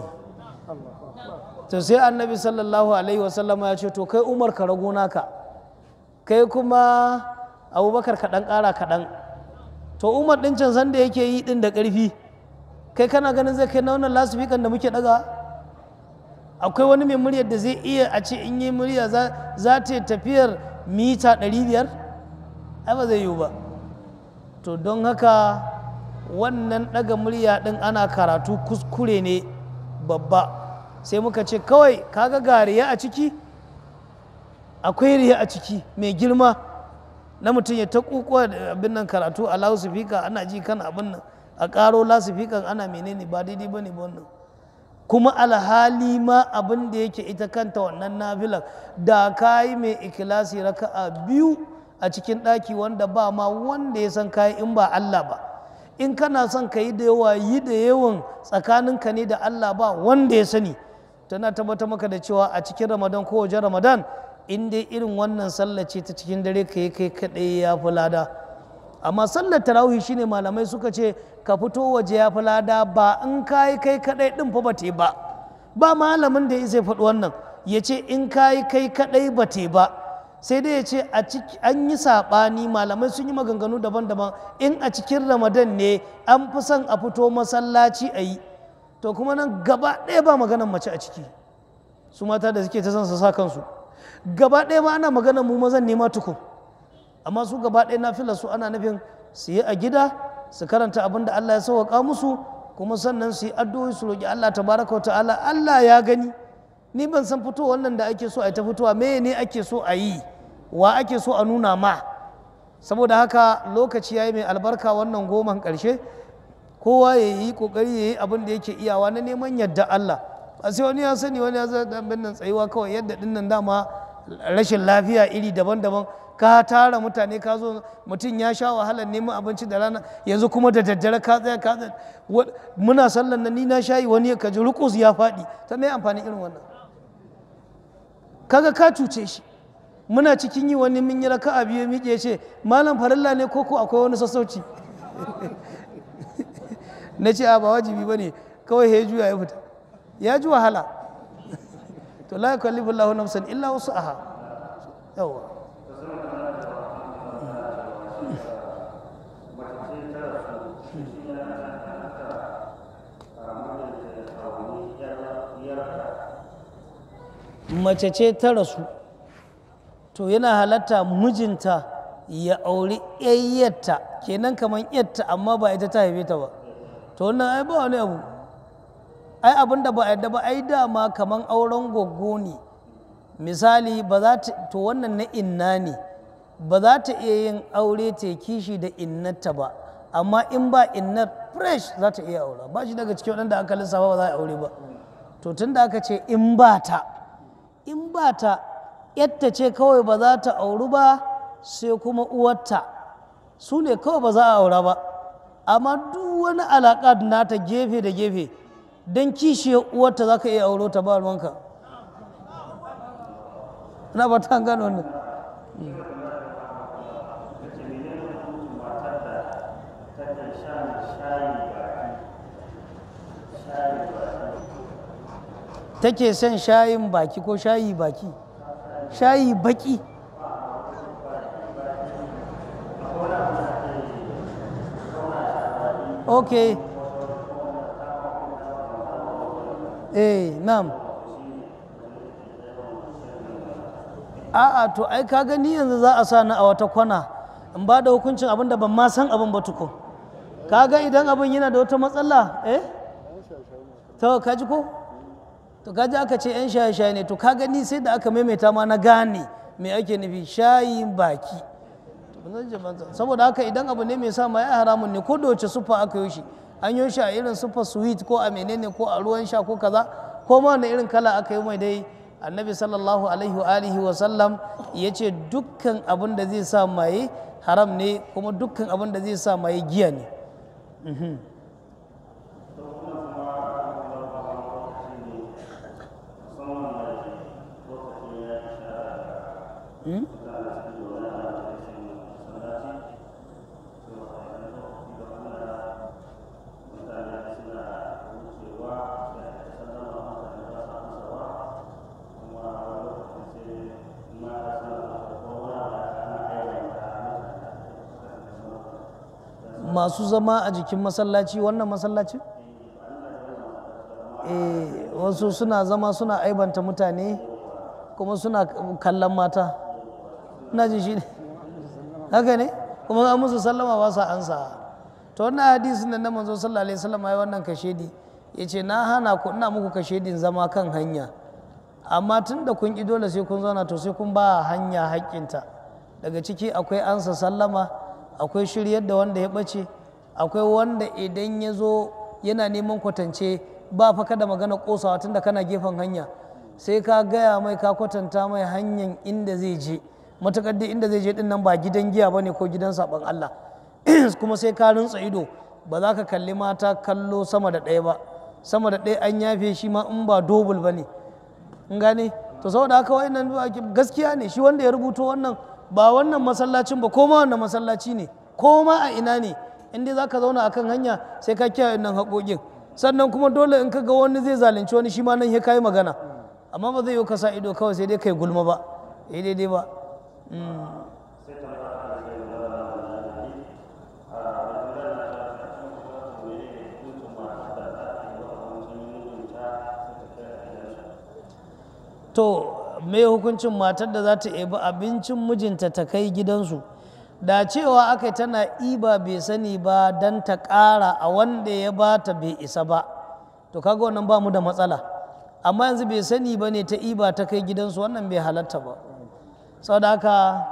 to sai annabi sallallahu alaihi wasallam ya ce to kai umar ka rago naka kai kuma abubakar kaɗan ƙara kaɗan to umar ɗin can sanda yake yi ɗin da ƙarfi kai kana ganin zai kai na wannan lasifikan da muke ɗaga akwai wani mai muryar da zai iya a ce in yi murya za ta tafiyar mita 500 ai ba zai yiwu ba to don haka wannan ɗaga murya ɗin ana karatu kuskure ne babba sai muka ce kawai kaga ga riya a ciki akwai riya a ciki mai girma na mutum ya ta kukuwa abin nan karatu a lasifika ana ji kan abin nan a ƙaro lasifikan ana menene ba daidai ba ne ba wannan kuma alhali ma abin da yake ita kanta wannan nafilar da kayi mai ikilasi raka'a biyu a cikin ɗaki wanda ba ma wanda ya san kayi in ba Allah ba in kana son ka yi da yawa yi da yawan tsakaninka ne da Allah ba wanda ya sani tana tabbatar maka da cewa a cikin ramadan ko wajen ramadan in dai irin wannan sallah ce ta cikin dare ka yi kai kaɗai ya fi lada amma sallar tarawih shine malamai suka ce ka fito waje ya fi lada ba in ka yi kai kaɗai ɗin fa ba te ba ba malamin da ya zai faɗi wannan ya ce in ka yi kai kaɗai ba te ba sai dai ya ce a ciki an yi saɓani malamai sun yi maganganu daban-daban in a cikin ramadan ne an fi son a fito masallaci a yi to kuma nan gaba ɗaya ba maganan mace a ciki su mata da suke ta son su sa kansu gaba ɗaya ma ana maganan mu mazan nema tukun amma su gaba ɗaya na fila su ana nufin su yi a gida su karanta abin da Allah ya sauwaƙa musu kuma sannan su yi addu'o'i su roƙi Allah tabaraka wa ta'ala Allah ya gani ni ban san fito wannan da ake so a ta fitowa me ne ake so a yi wa ake so a nuna ma saboda haka lokaci ya yi mai albarka wannan goman ƙarshe kowa ya yi ƙoƙari ya yi abin da yake iyawa na neman yadda Allah a sai wani ya sani wani ya zai dan nan tsayuwa kawai yadda dinnan dama rashin lafiya iri daban-daban ka tara mutane ka zo mutum ya sha wahalar neman abinci da rana yanzu kuma da daddare ka tsaya ka tsaya muna sallan nan ni na shayi wani ka ji rukus ya faɗi ta mai amfani irin wannan kaga ka cuce shi muna cikin yi wani mun yi raka'a biyu miƙe ce malam farilla ne ko ko akwai wani sassauci na ce a ba wajibi ba ne kawai ya juya ya fita ya ji wahala to la yukallifu Allahu nafsan illa wus'aha yawa mace ce ta rasu to yana halatta mijinta ya auri yayyarta kenan kamar yatta amma ba ita ta haife ta ba to wannan ai ba wani abu ai abin da ba a yadda ba ai dama kamar auren goggo ne misali ba za ta to wannan na inna ne ba za ta iya yin aure ta kishi da innarta ba amma in ba innar fresh za ta iya aura ba shi daga cikin waɗanda aka lissafa ba za a aure ba to tun da aka ce in ba ta in ba ta yadda ce kawai ba za ta auri ba sai kuma uwarta su ne kawai ba za a aura ba amma duk wani alaƙa nata gefe da gefe don kishiyar uwarta za ka iya auro ta ba ruwanka na ba ta gano ne take son shayin baki ko shayi baki shayi baki ok eh nam a'a to ai ka gani yanzu za a sa ni a wata kwana in ba da hukuncin abin da ban ma san abin ba tukun kaga idan abin yana da wata matsala eh to ka ji ko to kaji aka ce yan shaye-shaye ne to ka gani sai da aka maimaita ma na gane me ake nufi shayin baki saboda haka idan abu ne mai sa ma ya haramun ne ko da wace sufa aka yi shi an yi shi a irin sufa sweet ko a menene ko a ruwan sha ko kaza ko ma wani irin kala aka yi mai dai annabi sallallahu alaihi wa alihi wa sallam ya ce dukkan abin da zai sa maye haram ne kuma dukkan abin da zai sa maye giya ne masu zama a jikin masallaci wannan masallaci eh wasu suna zama suna aibanta mutane kuma suna kallon mata ina jin shi ne haka ne kuma an musu sallama ba sa ansa to wannan hadisin nan na manzo sallallahu alaihi wasallam ya wannan kashedi yace na hana ku ina muku kashedin zama kan hanya amma tun da kun ki dole sai kun zauna to sai kun ba hanya haƙƙinta daga ciki akwai ansa sallama akwai shiryar da wanda ya ɓace akwai wanda idan ya zo yana neman kwatance ba fa kada magana kosawa tunda kana gefen hanya sai ka gaya mai ka kwatanta mai hanyar inda zai je matakar dai inda zai je din nan ba gidan giya bane ko gidan saban Allah kuma sai ka rintsa ido ba za ka kalli mata kallo sama da ɗaya ba sama da ɗaya an yafe shi ma in ba dobul ba ne in gane to saboda haka wa'annan gaskiya ne shi wanda ya rubuto wannan ba wannan masallacin ba ko ma wannan masallaci ne ko ma a ina ne in dai za ka zauna akan hanya sai ka kiyaye nan haƙoƙin sannan kuma dole in ka ga wani zai zalunci wani shi ma nan ya kai magana amma ba zai yi ka sa ido kawai sai dai kai gulma ba eh daidai ba to me hukuncin matar da za ta ebi abincin mijinta ta kai gidansu da cewa aka tana iba bai sani ba don ta ƙara a wanda ya ba ta bai isa ba to kaga wannan ba mu da matsala amma yanzu bai sani ba ne ta iba ta kai gidansu wannan bai halatta ba saboda haka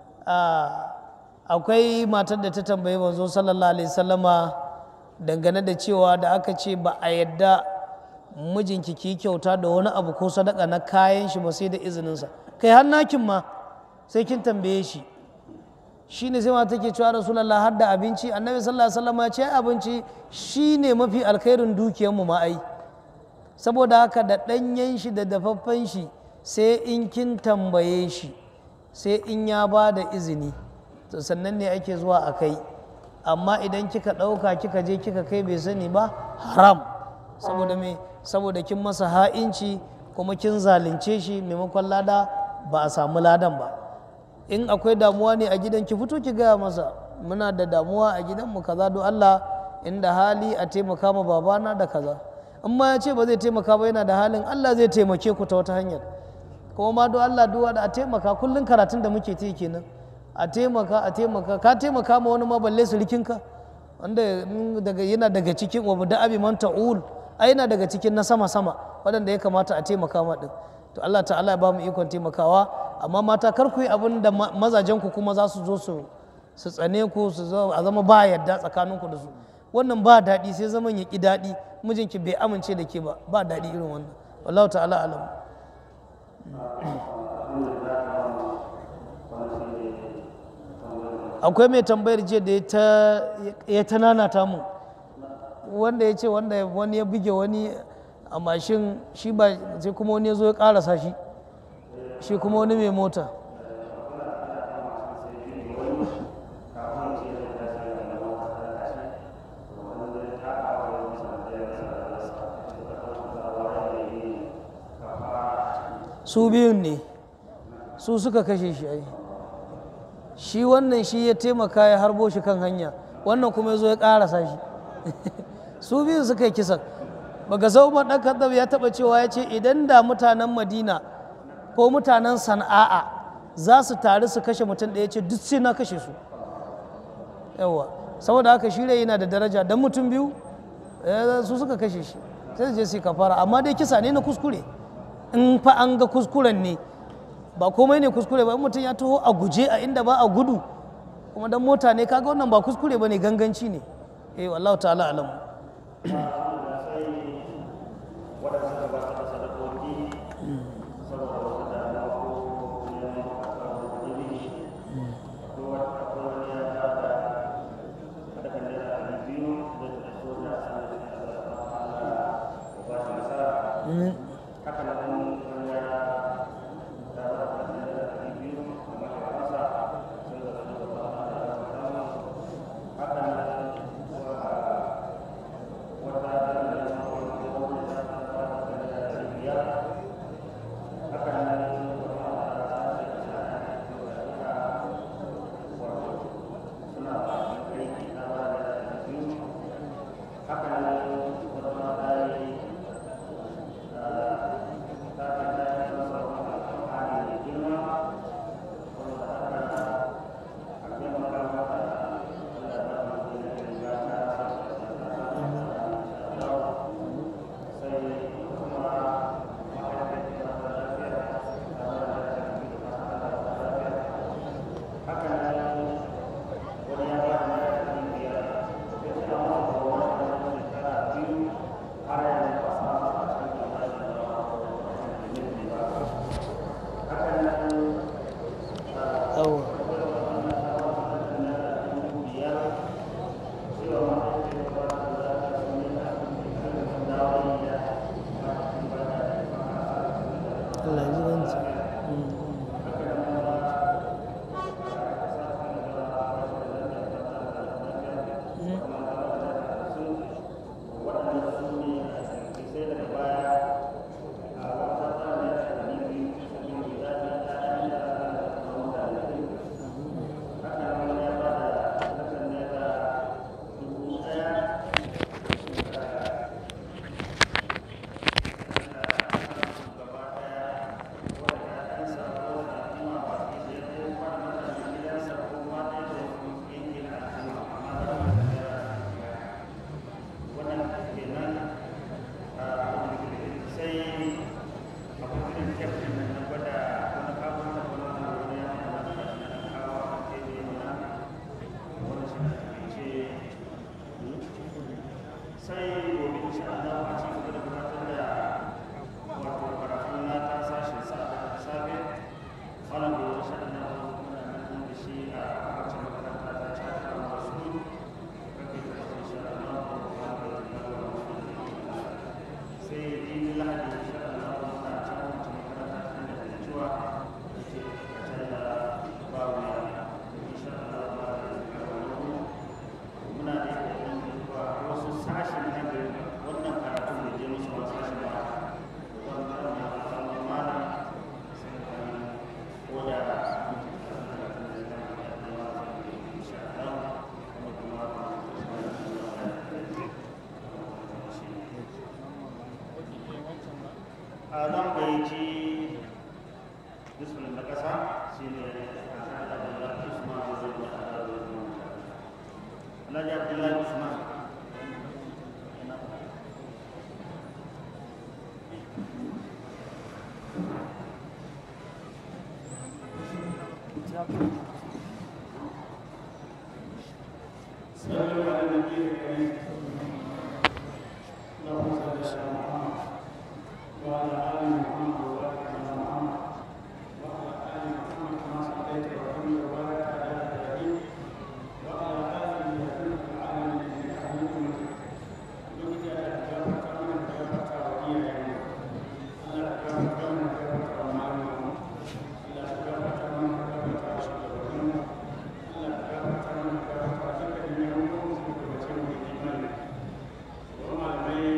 akwai matar da ta tambayi manzo sallallahu alaihi sallama dangane da cewa da aka ce ba a yadda mijinki ki kyauta da wani abu ko sadaka na kayan shi ba sai da izininsa kai har nakin ma sai kin tambaye shi shine sai mata take cewa rasulullah har da abinci annabi sallallahu alaihi wasallam ya ce abinci shine mafi alkhairin dukiyar mu ma ai saboda haka da ɗanyen shi da dafaffen shi sai in kin tambaye shi sai in ya ba da izini to sannan ne ake zuwa a kai amma idan kika ɗauka kika je kika kai bai sani ba haram saboda me saboda kin masa ha'inci kuma kin zalunce shi maimakon lada ba a samu ladan ba in akwai damuwa ne a gidan ki fito ki gaya masa muna da damuwa a gidanmu kaza don Allah inda hali a taimaka ma babana da kaza in ma ya ce ba zai taimaka ba yana da halin Allah zai taimake ku ta wata hanyar kuma ma don Allah duwa da a taimaka kullum karatun da muke yi kenan a taimaka a taimaka ka taimaka ma wani ma balle surikinka wanda daga yana daga cikin wa da abi man ta'ul ai yana daga cikin na sama sama waɗanda ya kamata a taimaka ma din to Allah ta'ala ya ba mu ikon taimakawa amma mata kar ku yi abin da mazajen ku kuma za su zo su su tsane ku su zo a zama ba yadda tsakaninku da su wannan ba daɗi sai zaman ya ƙi daɗi mijinki bai amince da ke ba ba daɗi irin wannan wallahu ta'ala alam akwai mai tambayar jiya da ya ta nanata mu wanda ya ce wanda wani ya buge wani a mashin shi ba sai kuma wani ya zo ya karasa shi shi kuma wani mai mota su biyun ne su suka kashe shi ai shi wannan shi ya taimaka ya harbo shi kan hanya wannan kuma ya zo ya karasa shi su biyun suka yi kisan baka sau ɗan kaddam ya taɓa cewa ya ce idan da mutanen madina ko mutanen sana'a za su taru su kashe mutum da ya ce duk sai na kashe su yawa saboda haka shi yana da daraja don mutum biyu su suka kashe shi sai je su kafara amma dai kisa ne na kuskure in fa an ga kuskuren ne ba komai ne kuskure ba in mutum ya taho a guje a inda ba a gudu kuma dan mota ne kaga wannan ba kuskure ba ne ganganci ne eh wallahu ta'ala alamu sai gobe insha Allah a ci gaba da gabatar da wato karatun na ta sashen sa da safe malam da insha Allah muna nan da shi a wacce makaranta ta ci ta masu kake da insha Allah sai in lahadi insha Allah muna ta wacce makaranta ta da cewa ce ta da babu insha Allah muna da wasu sashen na da wannan karatu da je musu wasu sashen ba don karo na kama mana sai ka ko da a zan gayyaci bismillah na ƙasa shi ne Abdullahi Usman da zai wata da Alhaji Abdullahi Usman صلوا على النبي الكريم اللهم صل على محمد وعلى ال محمد وبارك على محمد وعلى ال محمد كما صليت وسلمت وبارك على ابراهيم وعلى ال ابراهيم في العالمين انك حميد مجيد وجد على كتابك من كتابك وإياه على كتابك من كتابك ومعلومه على كتابك من كتابك وشكرا Allah ka gafarta mana ka gafarta dukkan yawan su da bace mu da imani wa malamai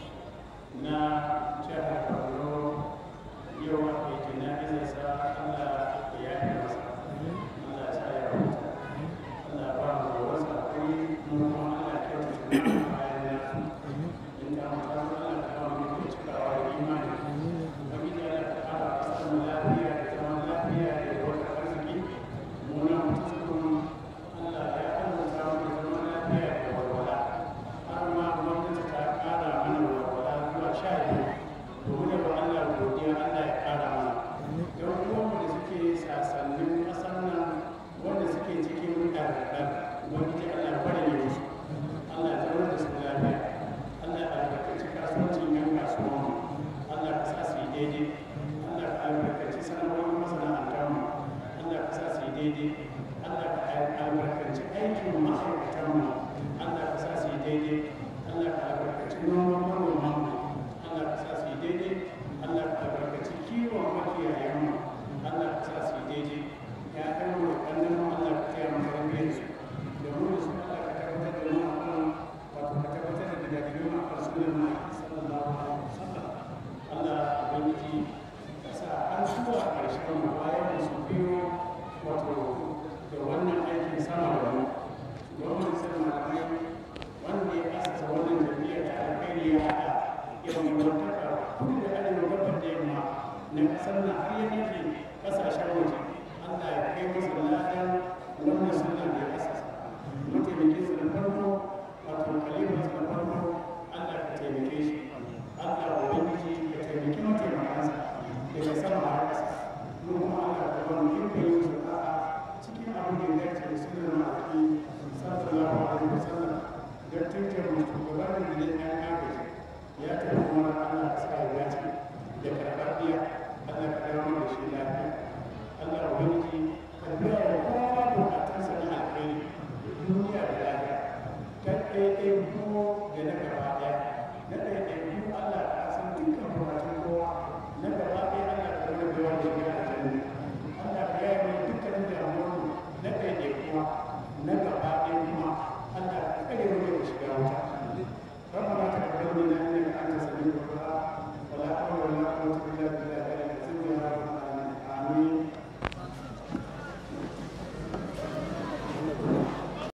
na jihar Borno yau ake jana'izar sa Allah ya yi masa Allah ya sa ya huta Allah ba mu wasa kuri mu kuma Allah ya kyauta da bayan ya in ka mutu Allah ka ba mu da cikawa da imani Ubangiji Allah ka ƙara ƙasar mu lafiya da zaman lafiya da yawar arziki mu na mutum Allah ya arzuta mu da zaman lafiya da walwala har ma gwamnati ta ƙara mana walwala zuwa sha biyu to mu ne wa Allah godiya Allah ya ƙara mana don uwanmu da suke sasannin ƙasar nan wanda suke cikin ɗarɗar ubangiji Allah bari ne musu Allah ya zama da su lafiya Allah ya albarkaci kasuwancin yan kasuwanmu Allah ka sa su yi daidai Allah ka albarkaci sanarwar masana'antarmu Allah ka sa su yi daidai Allah ka albarkaci aikin ma'aikatanmu Allah ka sa su yi daidai Allah ka albarkaci noman manomanmu Allah ka sa su yi daidai Allah ka albarkaci kiwon makiyayenmu Allah ka sa su yi daidai ya kai mu da kallon mu Allah ka taya mu tarbiyyar su da mu da su Allah ka tabbatar da mu akan wato ka tabbatar da gidajen mu akan sunan mu sallallahu alaihi wasallam Allah ubangiji ka sa an zuwa ƙarshen mu bayan da su biyo wato da wannan aikin sama da mu gwamnati sai malamai wanda ya asasa wannan jami'a ta alkhairi ya haɗa yawan wantaka kudu da arewa gabar da yamma na ƙasar na har ya nufi ƙasashen waje Allah ya kai masa ladan wannan sunan da ya asasa mataimakin sa na farko wato kalifan sa na farko Allah ka taimake shi Allah ubangiji ka taimaki mataimakansa daga sama har ƙasa mu kuma Allah ka ba mu ikon yin su da'a cikin abin da ya dace da sunan ma'aiki sallallahu alaihi wasallam da tuntun mu shugaban da ya ɗan agaji ya tafi kuma Allah ka sa ya dace da karɓar biya Allah ka dawo da shi lafiya Allah ubangiji ka biya da kowa bukatunsa na alheri duniya da lafiya kan ɗaiɗai ko